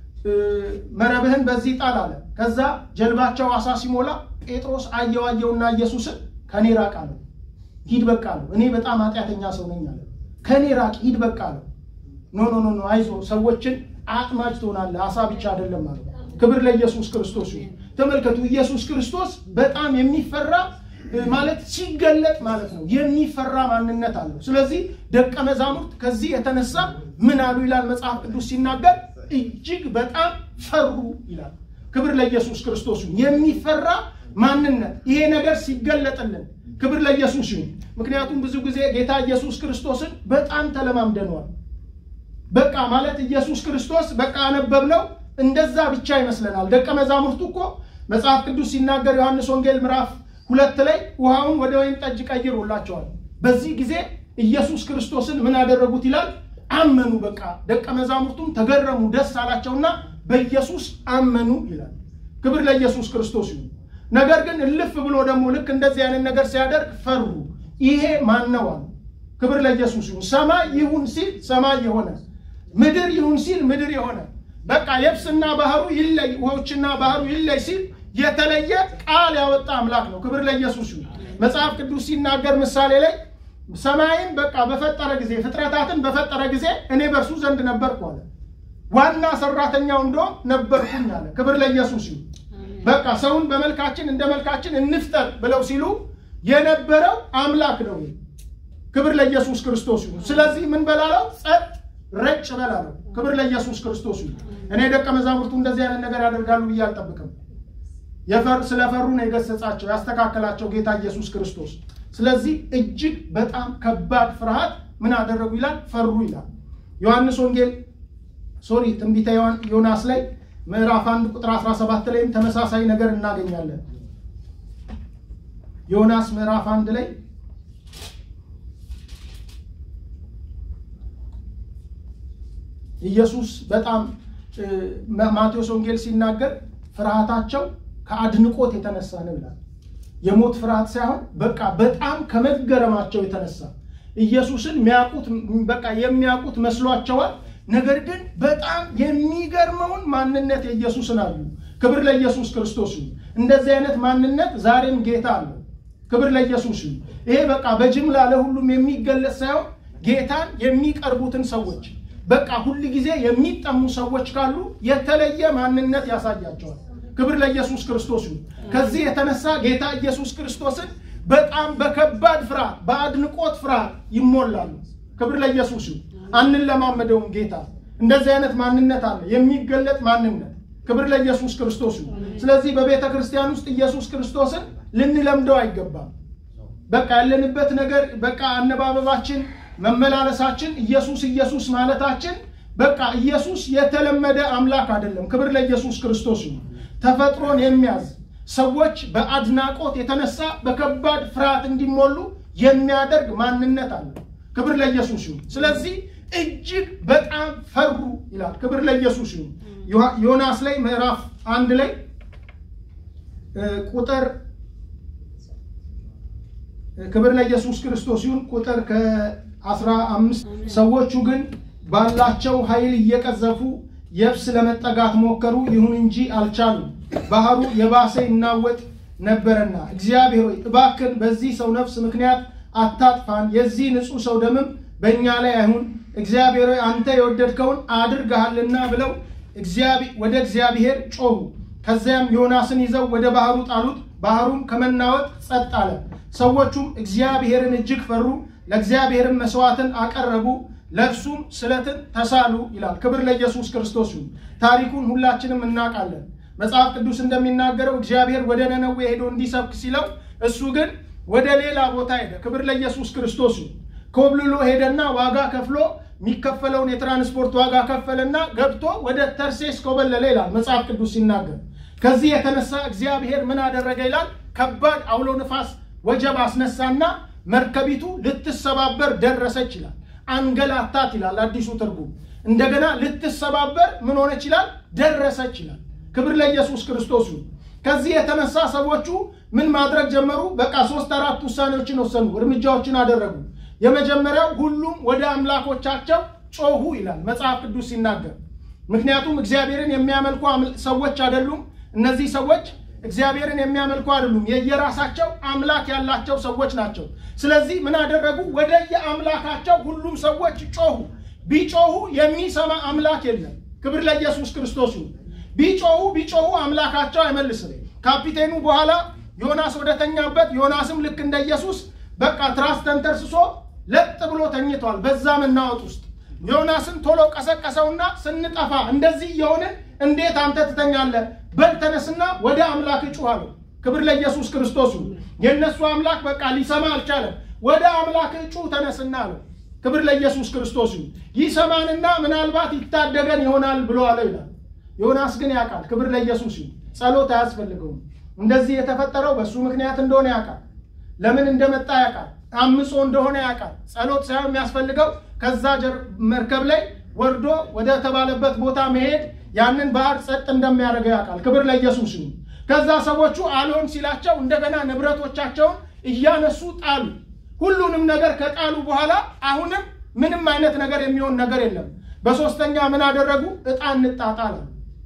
መረብህን በዚህ ጣል አለ። ከዛ ጀልባቸው አሳ ሲሞላ ጴጥሮስ አየው አየውና ኢየሱስን ከኔ ራቅ አለው። ሂድ በቃ አለው። እኔ በጣም ኃጢአተኛ ሰው ነኝ አለ። ከኔ ራቅ ሂድ በቃ አለው። ኖ ኖ ኖ አይዞ ሰዎችን አጥማጅ ትሆናለህ፣ አሳ ብቻ አይደለም አለው። ክብር ለኢየሱስ ክርስቶስ ይሁን። ተመልከቱ፣ ኢየሱስ ክርስቶስ በጣም የሚፈራ ማለት ሲገለጥ ማለት ነው የሚፈራ ማንነት አለው። ስለዚህ ደቀ መዛሙርት ከዚህ የተነሳ ምን አሉ ይላል መጽሐፍ ቅዱስ ሲናገር እጅግ በጣም ፈሩ ይላል። ክብር ለኢየሱስ ክርስቶስ ይሁን። የሚፈራ ማንነት ይሄ ነገር ሲገለጥልን ክብር ለኢየሱስ ይሁን። ምክንያቱም ብዙ ጊዜ ጌታ ኢየሱስ ክርስቶስን በጣም ተለማምደነዋል። በቃ ማለት ኢየሱስ ክርስቶስ በቃ አነበብነው እንደዛ ብቻ ይመስለናል። ደቀ መዛሙርቱ እኮ መጽሐፍ ቅዱስ ሲናገር ዮሐንስ ወንጌል ምዕራፍ ሁለት ላይ ውሃውን ወደ ወይን ጠጅ ቀይሮላቸዋል። በዚህ ጊዜ ኢየሱስ ክርስቶስን ምን አደረጉት ይላል? አመኑ። በቃ ደቀ መዛሙርቱም ተገረሙ፣ ደስ አላቸውና በኢየሱስ አመኑ ይላል። ክብር ለኢየሱስ ክርስቶስ ይሁን። ነገር ግን እልፍ ብሎ ደግሞ ልክ እንደዚህ አይነት ነገር ሲያደርግ ፈሩ። ይሄ ማን ነው አሉ። ክብር ለኢየሱስ ይሁን። ሰማይ ይሁን ሲል ሰማይ የሆነ ምድር ይሁን ሲል ምድር የሆነ በቃ የብስና ባህሩ ይለይ ውሆችና ባህሩ ይለይ ሲል የተለየ ቃል ያወጣ አምላክ ነው። ክብር ለኢየሱስ ይሁን። መጽሐፍ ቅዱስ ሲናገር ምሳሌ ላይ ሰማይን በቃ በፈጠረ ጊዜ ፍጥረታትን በፈጠረ ጊዜ እኔ በእርሱ ዘንድ ነበርኩ አለ። ዋና ሰራተኛው እንደውም ነበርኩኝ አለ። ክብር ለኢየሱስ ይሁን። በቃ ሰውን በመልካችን እንደ መልካችን እንፍጠር ብለው ሲሉ የነበረው አምላክ ነው። ክብር ለኢየሱስ ክርስቶስ ይሁን። ስለዚህ ምን በላለው? ጸጥ ረጭ በላለው። ክብር ለኢየሱስ ክርስቶስ ይሁን። እኔ ደቀ መዛሙርቱ እንደዚህ አይነት ነገር ያደርጋሉ ብዬ አልጠብቅም። ስለፈሩ ነው የገሰጻቸው ያስተካከላቸው ጌታ ኢየሱስ ክርስቶስ። ስለዚህ እጅግ በጣም ከባድ ፍርሃት ምን አደረጉ ይላል? ፈሩ ይላል። ዮሐንስ ወንጌል ሶሪ ትንቢተ ዮናስ ላይ ምዕራፍ አንድ ቁጥር 17 ላይም ተመሳሳይ ነገር እናገኛለን። ዮናስ ምዕራፍ አንድ ላይ ኢየሱስ በጣም ማቴዎስ ወንጌል ሲናገር ፍርሃታቸው ከአድንቆት የተነሳ ነው ይላል። የሞት ፍርሃት ሳይሆን በቃ በጣም ከመገረማቸው የተነሳ ኢየሱስን የሚያውቁት በቃ የሚያውቁት መስሏቸዋል። ነገር ግን በጣም የሚገርመውን ማንነት የኢየሱስን አዩ። ክብር ለኢየሱስ ክርስቶስ ይሁን። እንደዚህ አይነት ማንነት ዛሬም ጌታ አለው። ክብር ለኢየሱስ ይሁን። ይሄ በቃ በጅምላ ለሁሉም የሚገለጽ ሳይሆን ጌታን የሚቀርቡትን ሰዎች በቃ ሁል ጊዜ የሚጠሙ ሰዎች ካሉ የተለየ ማንነት ያሳያቸዋል። ክብር ለኢየሱስ ክርስቶስ ይሁን። ከዚህ የተነሳ ጌታ ኢየሱስ ክርስቶስን በጣም በከባድ ፍርሃት፣ በአድንቆት ፍርሃት ይሞላሉ። ክብር ለኢየሱስ ይሁን። አንለማመደውም። ጌታ እንደዚህ አይነት ማንነት አለ፣ የሚገለጥ ማንነት። ክብር ለኢየሱስ ክርስቶስ ይሁን። ስለዚህ በቤተ ክርስቲያን ውስጥ ኢየሱስ ክርስቶስን ልንለምደው አይገባም። በቃ ያለንበት ነገር በቃ አነባበባችን፣ መመላለሳችን ኢየሱስ ኢየሱስ ማለታችን በቃ ኢየሱስ የተለመደ አምላክ አይደለም። ክብር ለኢየሱስ ክርስቶስ ይሁን። ተፈጥሮን የሚያዝ ሰዎች በአድናቆት የተነሳ በከባድ ፍርሃት እንዲሞሉ የሚያደርግ ማንነት አለ። ክብር ለኢየሱስ ይሁን። ስለዚህ እጅግ በጣም ፈሩ ይላል። ክብር ለኢየሱስ ይሁን። ዮናስ ላይ ምዕራፍ አንድ ላይ ቁጥር ክብር ለኢየሱስ ክርስቶስ ይሁን ቁጥር ከአስራ አምስት ሰዎቹ ግን ባላቸው ኃይል እየቀዘፉ የብስ ለመጠጋት ሞከሩ፣ ይሁን እንጂ አልቻሉም። ባህሩ የባሰ ይናወጥ ነበረና እግዚአብሔር ሆይ እባክን በዚህ ሰው ነፍስ ምክንያት አታጥፋን፣ የዚህ ንጹሕ ሰው ደምም በእኛ ላይ አይሁን። እግዚአብሔር ሆይ አንተ የወደድከውን አድርገሃልና ብለው ወደ እግዚአብሔር ጮሁ። ከዚያም ዮናስን ይዘው ወደ ባህሩ ጣሉት። ባህሩም ከመናወጥ ጸጥ አለ። ሰዎቹም እግዚአብሔርን እጅግ ፈሩ፣ ለእግዚአብሔርም መስዋዕትን አቀረቡ፣ ለእርሱም ስለትን ተሳሉ ይላል። ክብር ለኢየሱስ ክርስቶስ ይሁን። ታሪኩን ሁላችንም እናውቃለን። መጽሐፍ ቅዱስ እንደሚናገረው እግዚአብሔር ወደ ነነዌ ሄዶ እንዲሰብክ ሲለው እሱ ግን ወደ ሌላ ቦታ ሄደ። ክብር ለኢየሱስ ክርስቶስ ይሁን። ኮብልሎ ሄደና ዋጋ ከፍሎ የሚከፈለውን የትራንስፖርት ዋጋ ከፈለና ገብቶ ወደ ተርሴስ ኮበለለ ይላል መጽሐፍ ቅዱስ ሲናገር። ከዚህ የተነሳ እግዚአብሔር ምን አደረገ ይላል? ከባድ አውሎ ንፋስ ወጀብ አስነሳና መርከቢቱ ልትሰባበር ደረሰች ይላል። አንገላታት ይላል አዲሱ ትርጉም። እንደገና ልትሰባበር ምን ሆነች ይላል? ደረሰች ይላል። ክብር ለኢየሱስ ክርስቶስ ይሁን። ከዚህ የተነሳ ሰዎቹ ምን ማድረግ ጀመሩ? በቃ ሶስት አራት ውሳኔዎችን ወሰኑ፣ እርምጃዎችን አደረጉ። የመጀመሪያው ሁሉም ወደ አምላኮቻቸው ጮሁ ይላል መጽሐፍ ቅዱስ ሲናገር። ምክንያቱም እግዚአብሔርን የሚያመልኩ ሰዎች አይደሉም። እነዚህ ሰዎች እግዚአብሔርን የሚያመልኩ አይደሉም። የየራሳቸው አምላክ ያላቸው ሰዎች ናቸው። ስለዚህ ምን አደረጉ? ወደ የአምላካቸው ሁሉም ሰዎች ጮሁ። ቢጮሁ የሚሰማ አምላክ የለም። ክብር ለኢየሱስ ክርስቶስ ይሁን። ቢጮሁ ቢጮሁ አምላካቸው አይመልስም። ካፒቴኑ በኋላ ዮናስ ወደተኛበት ዮናስም ልክ እንደ ኢየሱስ በቃ ትራስ ተንተርስሶ ለጥ ብሎ ተኝቷል። በዛ መናወጥ ውስጥ ዮናስን ቶሎ ቀሰቀሰውና ስንጠፋ እንደዚህ እየሆንን እንዴት አንተ ትተኛለህ? በል ተነስና ወደ አምላክ ጩህ አለው። ክብር ለኢየሱስ ክርስቶስ ይሁን። የእነሱ አምላክ በቃ ሊሰማ አልቻለም። ወደ አምላክ ጩህ ተነስና አለው። ክብር ለኢየሱስ ክርስቶስ ይሁን። ይሰማንና ምናልባት ይታደገን ይሆናል ብሎ አለው ይላል። ዮናስ ግን ያውቃል። ክብር ለኢየሱስ ይሁን። ጸሎት አያስፈልገውም። እንደዚህ የተፈጠረው በእሱ ምክንያት እንደሆነ ያውቃል። ለምን እንደመጣ ያውቃል። አምጾ እንደሆነ ያውቃል። ጸሎት ሳይሆን የሚያስፈልገው ከዛ መርከብ ላይ ወርዶ ወደ ተባለበት ቦታ መሄድ ያንን ባህር ጸጥ እንደሚያደርገው ያውቃል። ክብር ለኢየሱስ ይሁን። ከዛ ሰዎቹ አልሆን ሲላቸው እንደገና ንብረቶቻቸውን እያነሱ ጣሉ። ሁሉንም ነገር ከጣሉ በኋላ አሁንም ምንም አይነት ነገር የሚሆን ነገር የለም። በሶስተኛ ምን አደረጉ? ዕጣ እንጣጣል።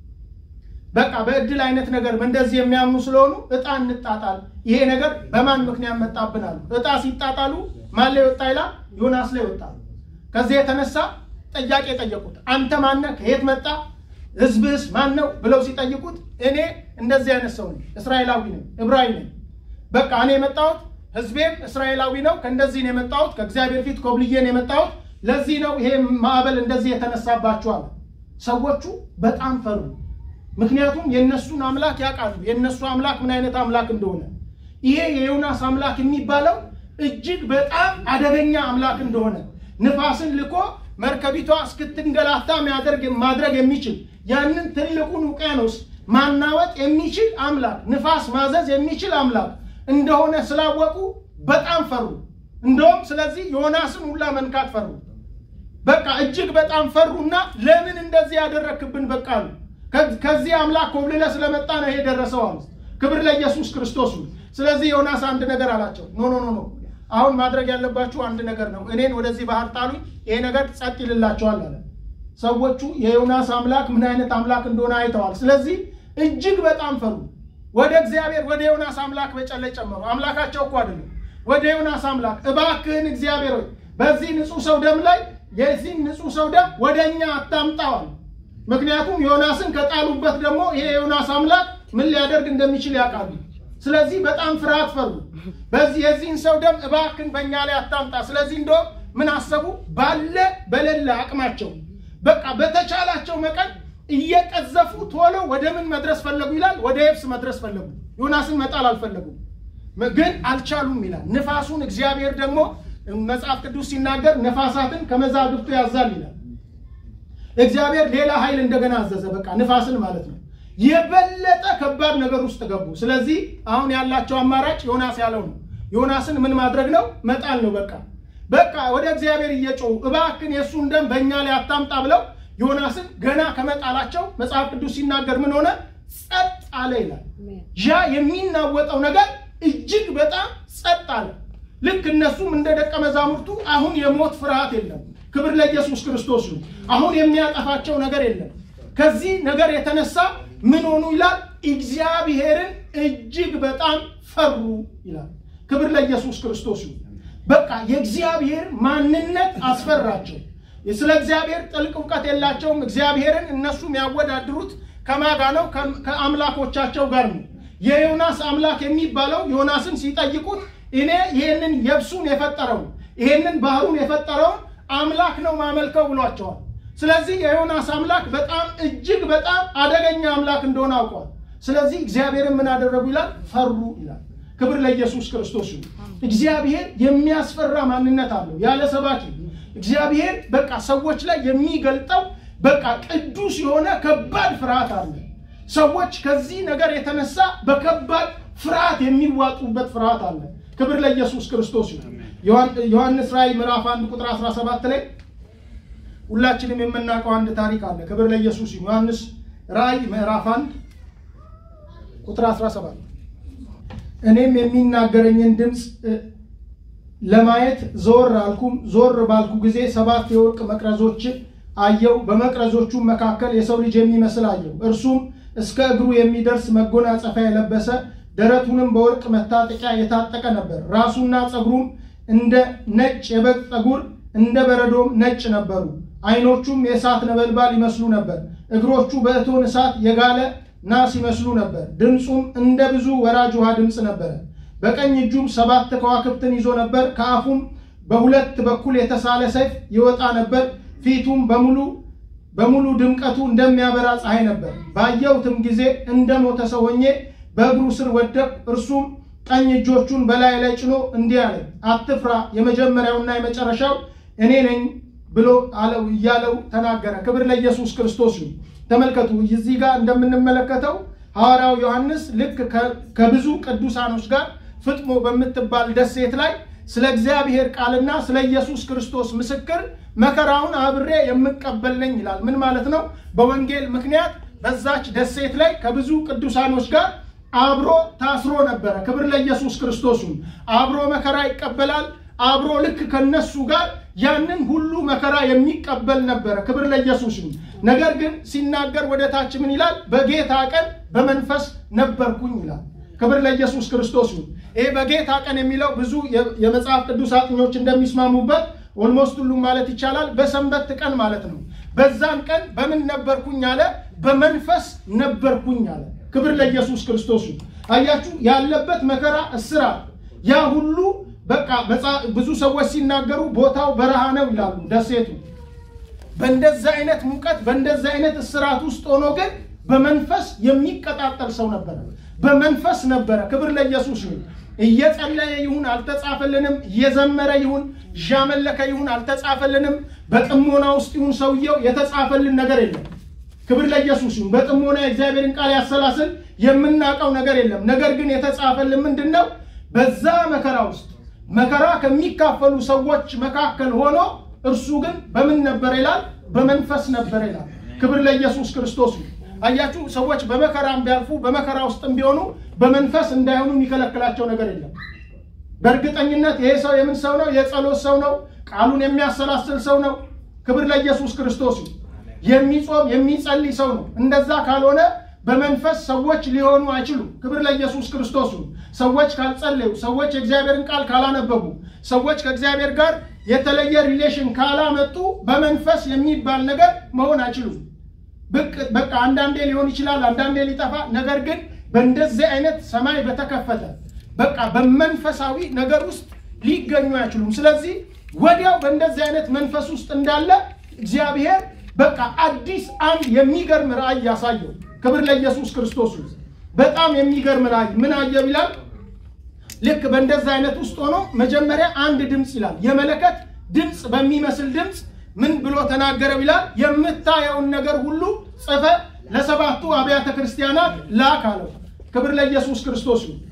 በቃ በእድል አይነት ነገር እንደዚህ የሚያምኑ ስለሆኑ ዕጣ እንጣጣል። ይሄ ነገር በማን ምክንያት መጣብናሉ? ዕጣ ሲጣጣሉ ማን ላይ ወጣ ይላል? ዮናስ ላይ ወጣ። ከዚህ የተነሳ ጥያቄ ጠየቁት። አንተ ማነህ? ከየት መጣ? ህዝብህስ ማን ነው ብለው ሲጠይቁት እኔ እንደዚህ አይነት ሰው ነኝ፣ እስራኤላዊ ነኝ፣ ዕብራዊ ነኝ። በቃ እኔ የመጣሁት ህዝቤም እስራኤላዊ ነው፣ ከእንደዚህ ነው የመጣሁት፣ ከእግዚአብሔር ፊት ኮብልዬ ነው የመጣሁት። ለዚህ ነው ይሄ ማዕበል እንደዚህ የተነሳባቸዋል። ሰዎቹ በጣም ፈሩ። ምክንያቱም የእነሱን አምላክ ያውቃሉ። የእነሱ አምላክ ምን አይነት አምላክ እንደሆነ ይሄ የዮናስ አምላክ የሚባለው እጅግ በጣም አደገኛ አምላክ እንደሆነ ንፋስን ልኮ መርከቢቷ እስክትንገላታ ማድረግ የሚችል ያንን ትልቁን ውቅያኖስ ማናወጥ የሚችል አምላክ ንፋስ ማዘዝ የሚችል አምላክ እንደሆነ ስላወቁ በጣም ፈሩ። እንደውም ስለዚህ ዮናስን ሁላ መንካት ፈሩ። በቃ እጅግ በጣም ፈሩና ለምን እንደዚህ ያደረክብን በቃ አሉ። ከዚህ አምላክ ኮብልለ ስለመጣ ነው ይሄ ደረሰው አሉ። ክብር ለኢየሱስ ክርስቶስ። ስለዚህ ዮናስ አንድ ነገር አላቸው። ኖ ኖ ኖ ኖ አሁን ማድረግ ያለባችሁ አንድ ነገር ነው። እኔን ወደዚህ ባህር ጣሉኝ፣ ይሄ ነገር ጸጥ ይልላቸዋል አለ። ሰዎቹ የዮናስ አምላክ ምን አይነት አምላክ እንደሆነ አይተዋል። ስለዚህ እጅግ በጣም ፈሩ። ወደ እግዚአብሔር ወደ ዮናስ አምላክ በጨለይ ጨመሩ። አምላካቸው እኮ አይደለም። ወደ ዮናስ አምላክ እባክህን እግዚአብሔር ሆይ በዚህ ንጹህ ሰው ደም ላይ የዚህ ንጹህ ሰው ደም ወደ እኛ አታምጣዋል። ምክንያቱም ዮናስን ከጣሉበት ደግሞ ይሄ ዮናስ አምላክ ምን ሊያደርግ እንደሚችል ያውቃሉ። ስለዚህ በጣም ፍርሃት ፈሩ። በዚህ የዚህን ሰው ደም እባክን በእኛ ላይ አታምጣ። ስለዚህ እንደውም ምን አሰቡ? ባለ በሌለ አቅማቸው በቃ በተቻላቸው መጠን እየቀዘፉ ቶሎ ወደ ምን መድረስ ፈለጉ ይላል? ወደ የብስ መድረስ ፈለጉ። ዮናስን መጣል አልፈለጉም፣ ግን አልቻሉም ይላል። ንፋሱን እግዚአብሔር ደግሞ መጽሐፍ ቅዱስ ሲናገር ነፋሳትን ከመዛግብቱ ያዛል ይላል። እግዚአብሔር ሌላ ኃይል እንደገና አዘዘ። በቃ ንፋስን ማለት ነው። የበለጠ ከባድ ነገር ውስጥ ገቡ። ስለዚህ አሁን ያላቸው አማራጭ ዮናስ ያለው ነው። ዮናስን ምን ማድረግ ነው? መጣል ነው። በቃ በቃ ወደ እግዚአብሔር እየጮሁ እባክን የእሱን ደም በእኛ ላይ አታምጣ ብለው ዮናስን ገና ከመጣላቸው መጽሐፍ ቅዱስ ሲናገር ምን ሆነ? ጸጥ አለ ይላል። ያ የሚናወጠው ነገር እጅግ በጣም ጸጥ አለ። ልክ እነሱም እንደ ደቀ መዛሙርቱ አሁን የሞት ፍርሃት የለም። ክብር ለኢየሱስ ክርስቶስ ነው። አሁን የሚያጠፋቸው ነገር የለም። ከዚህ ነገር የተነሳ ምን ሆኑ ይላል? እግዚአብሔርን እጅግ በጣም ፈሩ ይላል። ክብር ለኢየሱስ ክርስቶስ ነው። በቃ የእግዚአብሔር ማንነት አስፈራቸው። ስለ እግዚአብሔር ጥልቅ እውቀት የላቸውም። እግዚአብሔርን እነሱ የሚያወዳድሩት ከማጋ ነው? ከአምላኮቻቸው ጋር ነው። የዮናስ አምላክ የሚባለው ዮናስን ሲጠይቁት እኔ ይህንን የብሱን የፈጠረውን ይህንን ባህሩን የፈጠረውን አምላክ ነው ማመልከው ብሏቸዋል። ስለዚህ የዮናስ አምላክ በጣም እጅግ በጣም አደገኛ አምላክ እንደሆነ አውቀዋል። ስለዚህ እግዚአብሔርን ምን አደረጉ ይላል? ፈሩ ይላል። ክብር ለኢየሱስ ክርስቶስ ይሁን። እግዚአብሔር የሚያስፈራ ማንነት አለው ያለ ሰባኪ እግዚአብሔር በቃ ሰዎች ላይ የሚገልጠው በቃ ቅዱስ የሆነ ከባድ ፍርሃት አለ። ሰዎች ከዚህ ነገር የተነሳ በከባድ ፍርሃት የሚዋጡበት ፍርሃት አለ። ክብር ለኢየሱስ ክርስቶስ ይሁን። ዮሐንስ ራእይ ምዕራፍ 1 ቁጥር 17 ላይ ሁላችንም የምናውቀው አንድ ታሪክ አለ። ክብር ለኢየሱስ ይሁን። ዮሐንስ ራእይ ምዕራፍ 1 ቁጥር 17 እኔም የሚናገረኝን ድምፅ ለማየት ዞር አልኩም። ዞር ባልኩ ጊዜ ሰባት የወርቅ መቅረዞች አየው። በመቅረዞቹ መካከል የሰው ልጅ የሚመስል አየው። እርሱም እስከ እግሩ የሚደርስ መጎናጸፊያ የለበሰ ደረቱንም በወርቅ መታጠቂያ የታጠቀ ነበር። ራሱና ፀጉሩም እንደ ነጭ የበግ ፀጉር እንደ በረዶም ነጭ ነበሩ። ዓይኖቹም የእሳት ነበልባል ይመስሉ ነበር። እግሮቹ በእቶን እሳት የጋለ ናስ ይመስሉ ነበር። ድምፁም እንደ ብዙ ወራጅ ውሃ ድምፅ ነበረ። በቀኝ እጁም ሰባት ከዋክብትን ይዞ ነበር። ከአፉም በሁለት በኩል የተሳለ ሰይፍ ይወጣ ነበር። ፊቱም በሙሉ በሙሉ ድምቀቱ እንደሚያበራ ፀሐይ ነበር። ባየሁትም ጊዜ እንደ ሞተ ሰው ሆኜ በእግሩ ስር ወደቅሁ። እርሱም ቀኝ እጆቹን በላይ ላይ ጭኖ እንዲህ አለኝ፣ አትፍራ፣ የመጀመሪያውና የመጨረሻው እኔ ነኝ ብሎ አለው እያለው ተናገረ። ክብር ለኢየሱስ ክርስቶስ ይሁን። ተመልከቱ፣ እዚህ ጋር እንደምንመለከተው ሐዋርያው ዮሐንስ ልክ ከብዙ ቅዱሳኖች ጋር ፍጥሞ በምትባል ደሴት ላይ ስለ እግዚአብሔር ቃልና ስለ ኢየሱስ ክርስቶስ ምስክር መከራውን አብሬ የምቀበል ነኝ ይላል። ምን ማለት ነው? በወንጌል ምክንያት በዛች ደሴት ላይ ከብዙ ቅዱሳኖች ጋር አብሮ ታስሮ ነበረ። ክብር ለኢየሱስ ክርስቶስም አብሮ መከራ ይቀበላል። አብሮ ልክ ከነሱ ጋር ያንን ሁሉ መከራ የሚቀበል ነበረ። ክብር ለኢየሱስም። ነገር ግን ሲናገር ወደ ታች ምን ይላል? በጌታ ቀን በመንፈስ ነበርኩኝ ይላል። ክብር ለኢየሱስ ክርስቶስ ይሁን። ይሄ በጌታ ቀን የሚለው ብዙ የመጽሐፍ ቅዱስ አጥኞች እንደሚስማሙበት ኦልሞስት ሁሉም ማለት ይቻላል በሰንበት ቀን ማለት ነው። በዛን ቀን በምን ነበርኩኝ አለ? በመንፈስ ነበርኩኝ አለ። ክብር ለኢየሱስ ክርስቶስ ይሁን። አያችሁ ያለበት መከራ፣ እስራት፣ ያ ሁሉ በቃ ብዙ ሰዎች ሲናገሩ ቦታው በረሃ ነው ይላሉ። ደሴቱ በእንደዛ አይነት ሙቀት በእንደዛ አይነት እስራት ውስጥ ሆኖ ግን በመንፈስ የሚቀጣጠል ሰው ነበረ። በመንፈስ ነበረ። ክብር ለኢየሱስ ይሁን። እየጸለየ ይሁን አልተጻፈልንም። እየዘመረ ይሁን እያመለከ ይሁን አልተጻፈልንም። በጥሞና ውስጥ ይሁን ሰውየው የተጻፈልን ነገር የለም። ክብር ለኢየሱስ ይሁን። በጥሞና የእግዚአብሔርን ቃል ያሰላስል የምናውቀው ነገር የለም። ነገር ግን የተጻፈልን ምንድን ነው? በዛ መከራ ውስጥ መከራ ከሚካፈሉ ሰዎች መካከል ሆኖ እርሱ ግን በምን ነበር ይላል? በመንፈስ ነበር ይላል። ክብር ለኢየሱስ ክርስቶስ ይሁን። አያችሁ ሰዎች በመከራም ቢያልፉ በመከራ ውስጥም ቢሆኑ በመንፈስ እንዳይሆኑ የሚከለክላቸው ነገር የለም። በእርግጠኝነት ይሄ ሰው የምን ሰው ነው? የጸሎት ሰው ነው። ቃሉን የሚያሰላስል ሰው ነው። ክብር ለኢየሱስ ክርስቶስ ይሁን። የሚጾም የሚጸልይ ሰው ነው። እንደዛ ካልሆነ በመንፈስ ሰዎች ሊሆኑ አይችሉም። ክብር ለኢየሱስ ክርስቶስ ይሁን። ሰዎች ካልጸለዩ፣ ሰዎች የእግዚአብሔርን ቃል ካላነበቡ፣ ሰዎች ከእግዚአብሔር ጋር የተለየ ሪሌሽን ካላመጡ በመንፈስ የሚባል ነገር መሆን አይችሉም። ብቅ በቃ አንዳንዴ ሊሆን ይችላል፣ አንዳንዴ ሊጠፋ። ነገር ግን በእንደዚህ አይነት ሰማይ በተከፈተ በቃ በመንፈሳዊ ነገር ውስጥ ሊገኙ አይችሉም። ስለዚህ ወዲያው በእንደዚህ አይነት መንፈስ ውስጥ እንዳለ እግዚአብሔር በቃ አዲስ አንድ የሚገርም ራእይ ያሳየው። ክብር ለኢየሱስ ክርስቶስ ይሁን። በጣም የሚገርም ራእይ ምን አየው ይላል። ልክ በእንደዚህ አይነት ውስጥ ሆኖ መጀመሪያ አንድ ድምፅ ይላል የመለከት ድምፅ በሚመስል ድምፅ ምን ብሎ ተናገረው ይላል። የምታየውን ነገር ሁሉ ጽፈ ለሰባቱ አብያተ ክርስቲያናት ላክ አለው። ክብር ለኢየሱስ ክርስቶስ ይሁን።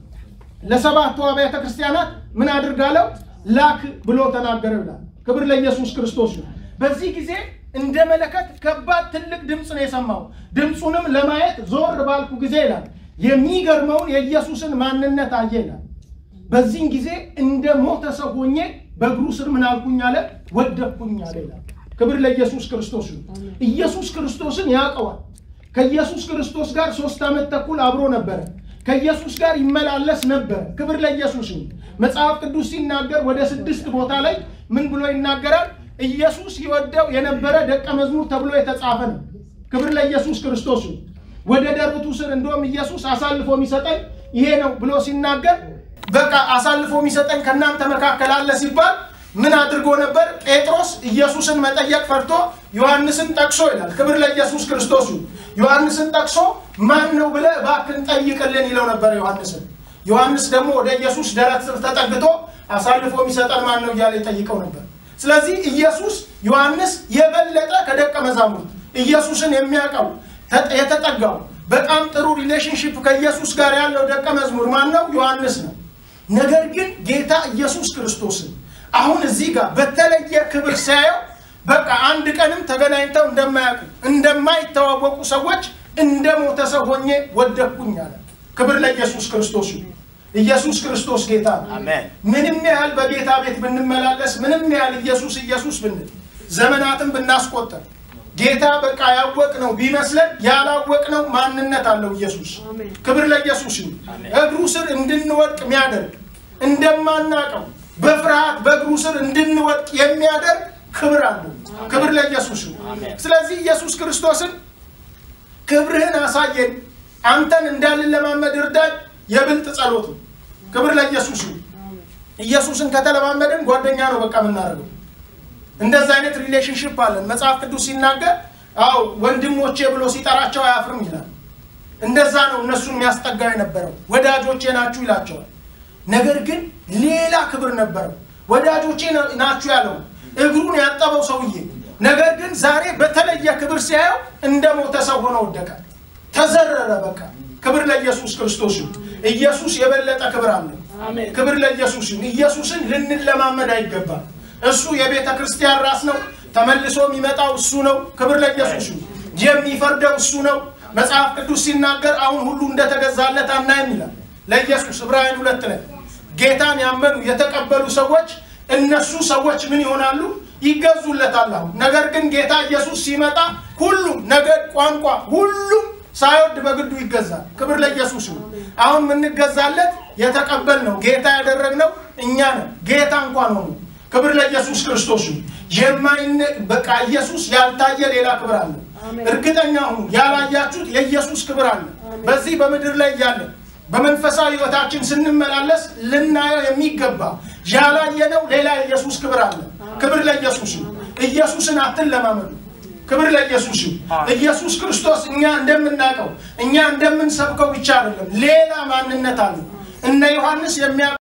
ለሰባቱ አብያተ ክርስቲያናት ምን አድርጋለው ላክ ብሎ ተናገረው ይላል። ክብር ለኢየሱስ ክርስቶስ ይሁን። በዚህ ጊዜ እንደ መለከት ከባድ ትልቅ ድምፅ ነው የሰማው። ድምፁንም ለማየት ዞር ባልኩ ጊዜ ይላል የሚገርመውን የኢየሱስን ማንነት አየ ይላል። በዚህን ጊዜ እንደ ሞተ ሰው ሆኜ በእግሩ ስር ምን አልኩኝ አለ ወደቅኩኝ አለ ይላል። ክብር ለኢየሱስ ክርስቶስ ይሁን። ኢየሱስ ክርስቶስን ያውቀዋል። ከኢየሱስ ክርስቶስ ጋር ሶስት ዓመት ተኩል አብሮ ነበረ። ከኢየሱስ ጋር ይመላለስ ነበር። ክብር ለኢየሱስ ይሁን። መጽሐፍ ቅዱስ ሲናገር ወደ ስድስት ቦታ ላይ ምን ብሎ ይናገራል? ኢየሱስ ይወደው የነበረ ደቀ መዝሙር ተብሎ የተጻፈ ነው። ክብር ለኢየሱስ ክርስቶስ ይሁን። ወደ ደረቱ ስር እንደውም ኢየሱስ አሳልፎ የሚሰጠኝ ይሄ ነው ብሎ ሲናገር በቃ አሳልፎ የሚሰጠኝ ከእናንተ መካከል አለ ሲባል ምን አድርጎ ነበር? ጴጥሮስ ኢየሱስን መጠየቅ ፈርቶ ዮሐንስን ጠቅሶ ይላል። ክብር ለኢየሱስ ክርስቶስ ይሁን። ዮሐንስን ጠቅሶ ማን ነው ብለህ እባክህን ጠይቅልን ይለው ነበር ዮሐንስን። ዮሐንስ ደግሞ ወደ ኢየሱስ ደረት ስር ተጠግቶ አሳልፎ የሚሰጠን ማን ነው እያለ ይጠይቀው ነበር። ስለዚህ ኢየሱስ ዮሐንስ የበለጠ ከደቀ መዛሙርት ኢየሱስን የሚያውቀው የተጠጋው በጣም ጥሩ ሪሌሽንሽፕ ከኢየሱስ ጋር ያለው ደቀ መዝሙር ማን ነው? ዮሐንስ ነው። ነገር ግን ጌታ ኢየሱስ ክርስቶስን አሁን እዚህ ጋር በተለየ ክብር ሲያየው በቃ አንድ ቀንም ተገናኝተው እንደማያውቁ እንደማይተዋወቁ ሰዎች እንደ ሞተ ሰው ሆኜ ወደቅኩኝ አለ። ክብር ለኢየሱስ ክርስቶስ ይሁን። ኢየሱስ ክርስቶስ ጌታ ነው። ምንም ያህል በጌታ ቤት ብንመላለስ፣ ምንም ያህል ኢየሱስ ኢየሱስ ብንል፣ ዘመናትን ብናስቆጠር ጌታ በቃ ያወቅነው ቢመስለን ያላወቅነው ማንነት አለው ኢየሱስ። ክብር ለኢየሱስ ይሁን። እግሩ ስር እንድንወድቅ የሚያደርግ እንደማናቀው በፍርሃት በእግሩ ስር እንድንወድቅ የሚያደርግ ክብር አለው። ክብር ለኢየሱስ ይሁን። ስለዚህ ኢየሱስ ክርስቶስን ክብርህን አሳየን፣ አንተን እንዳልለማመድ እርዳኝ የብልጥ ጸሎት ነው። ክብር ለኢየሱስ ይሁን። ኢየሱስን ከተለማመድን ጓደኛ ነው በቃ የምናደርገው። እንደዛ አይነት ሪሌሽንሽፕ አለን። መጽሐፍ ቅዱስ ሲናገር አው ወንድሞቼ ብሎ ሲጠራቸው አያፍርም ይላል። እንደዛ ነው እነሱን የሚያስጠጋው የነበረው ወዳጆቼ ናችሁ ይላቸዋል። ነገር ግን ሌላ ክብር ነበረው። ወዳጆቼ ናችሁ ያለው እግሩን ያጠበው ሰውዬ፣ ነገር ግን ዛሬ በተለየ ክብር ሲያየው እንደ ሞተ ሰው ሆነ ወደቀ፣ ተዘረረ። በቃ ክብር ለኢየሱስ ክርስቶስ ይሁን። ኢየሱስ የበለጠ ክብር አለው። ክብር ለኢየሱስ ይሁን። ኢየሱስን ልንለማመድ አይገባም። እሱ የቤተ ክርስቲያን ራስ ነው። ተመልሶ የሚመጣው እሱ ነው። ክብር ለኢየሱስ ይሁን። የሚፈርደው እሱ ነው። መጽሐፍ ቅዱስ ሲናገር አሁን ሁሉ እንደተገዛለት አናይም ይላል ለኢየሱስ ዕብራውያን ሁለት ላይ ጌታን ያመኑ የተቀበሉ ሰዎች እነሱ ሰዎች ምን ይሆናሉ? ይገዙለታል። አሁን ነገር ግን ጌታ ኢየሱስ ሲመጣ ሁሉም ነገድ፣ ቋንቋ፣ ሁሉም ሳይወድ በግዱ ይገዛል። ክብር ለኢየሱስ ይሁን። አሁን የምንገዛለት የተቀበልነው ጌታ ያደረግነው እኛ ነን። ጌታ እንኳን ሆኑ ክብር ለኢየሱስ ክርስቶስ ይሁን። የማይነ በቃ ኢየሱስ ያልታየ ሌላ ክብር አለ። እርግጠኛ ሁኑ፣ ያላያችሁት የኢየሱስ ክብር አለ። በዚህ በምድር ላይ እያለ በመንፈሳዊ ሕይወታችን ስንመላለስ ልናየው የሚገባ ያላየነው ሌላ የኢየሱስ ክብር አለ። ክብር ለኢየሱስ ይሁን። ኢየሱስን አትለማመዱ። ክብር ለኢየሱስ ይሁን። ኢየሱስ ክርስቶስ እኛ እንደምናውቀው እኛ እንደምንሰብከው ብቻ አይደለም፣ ሌላ ማንነት አለ። እነ ዮሐንስ የሚያውቁ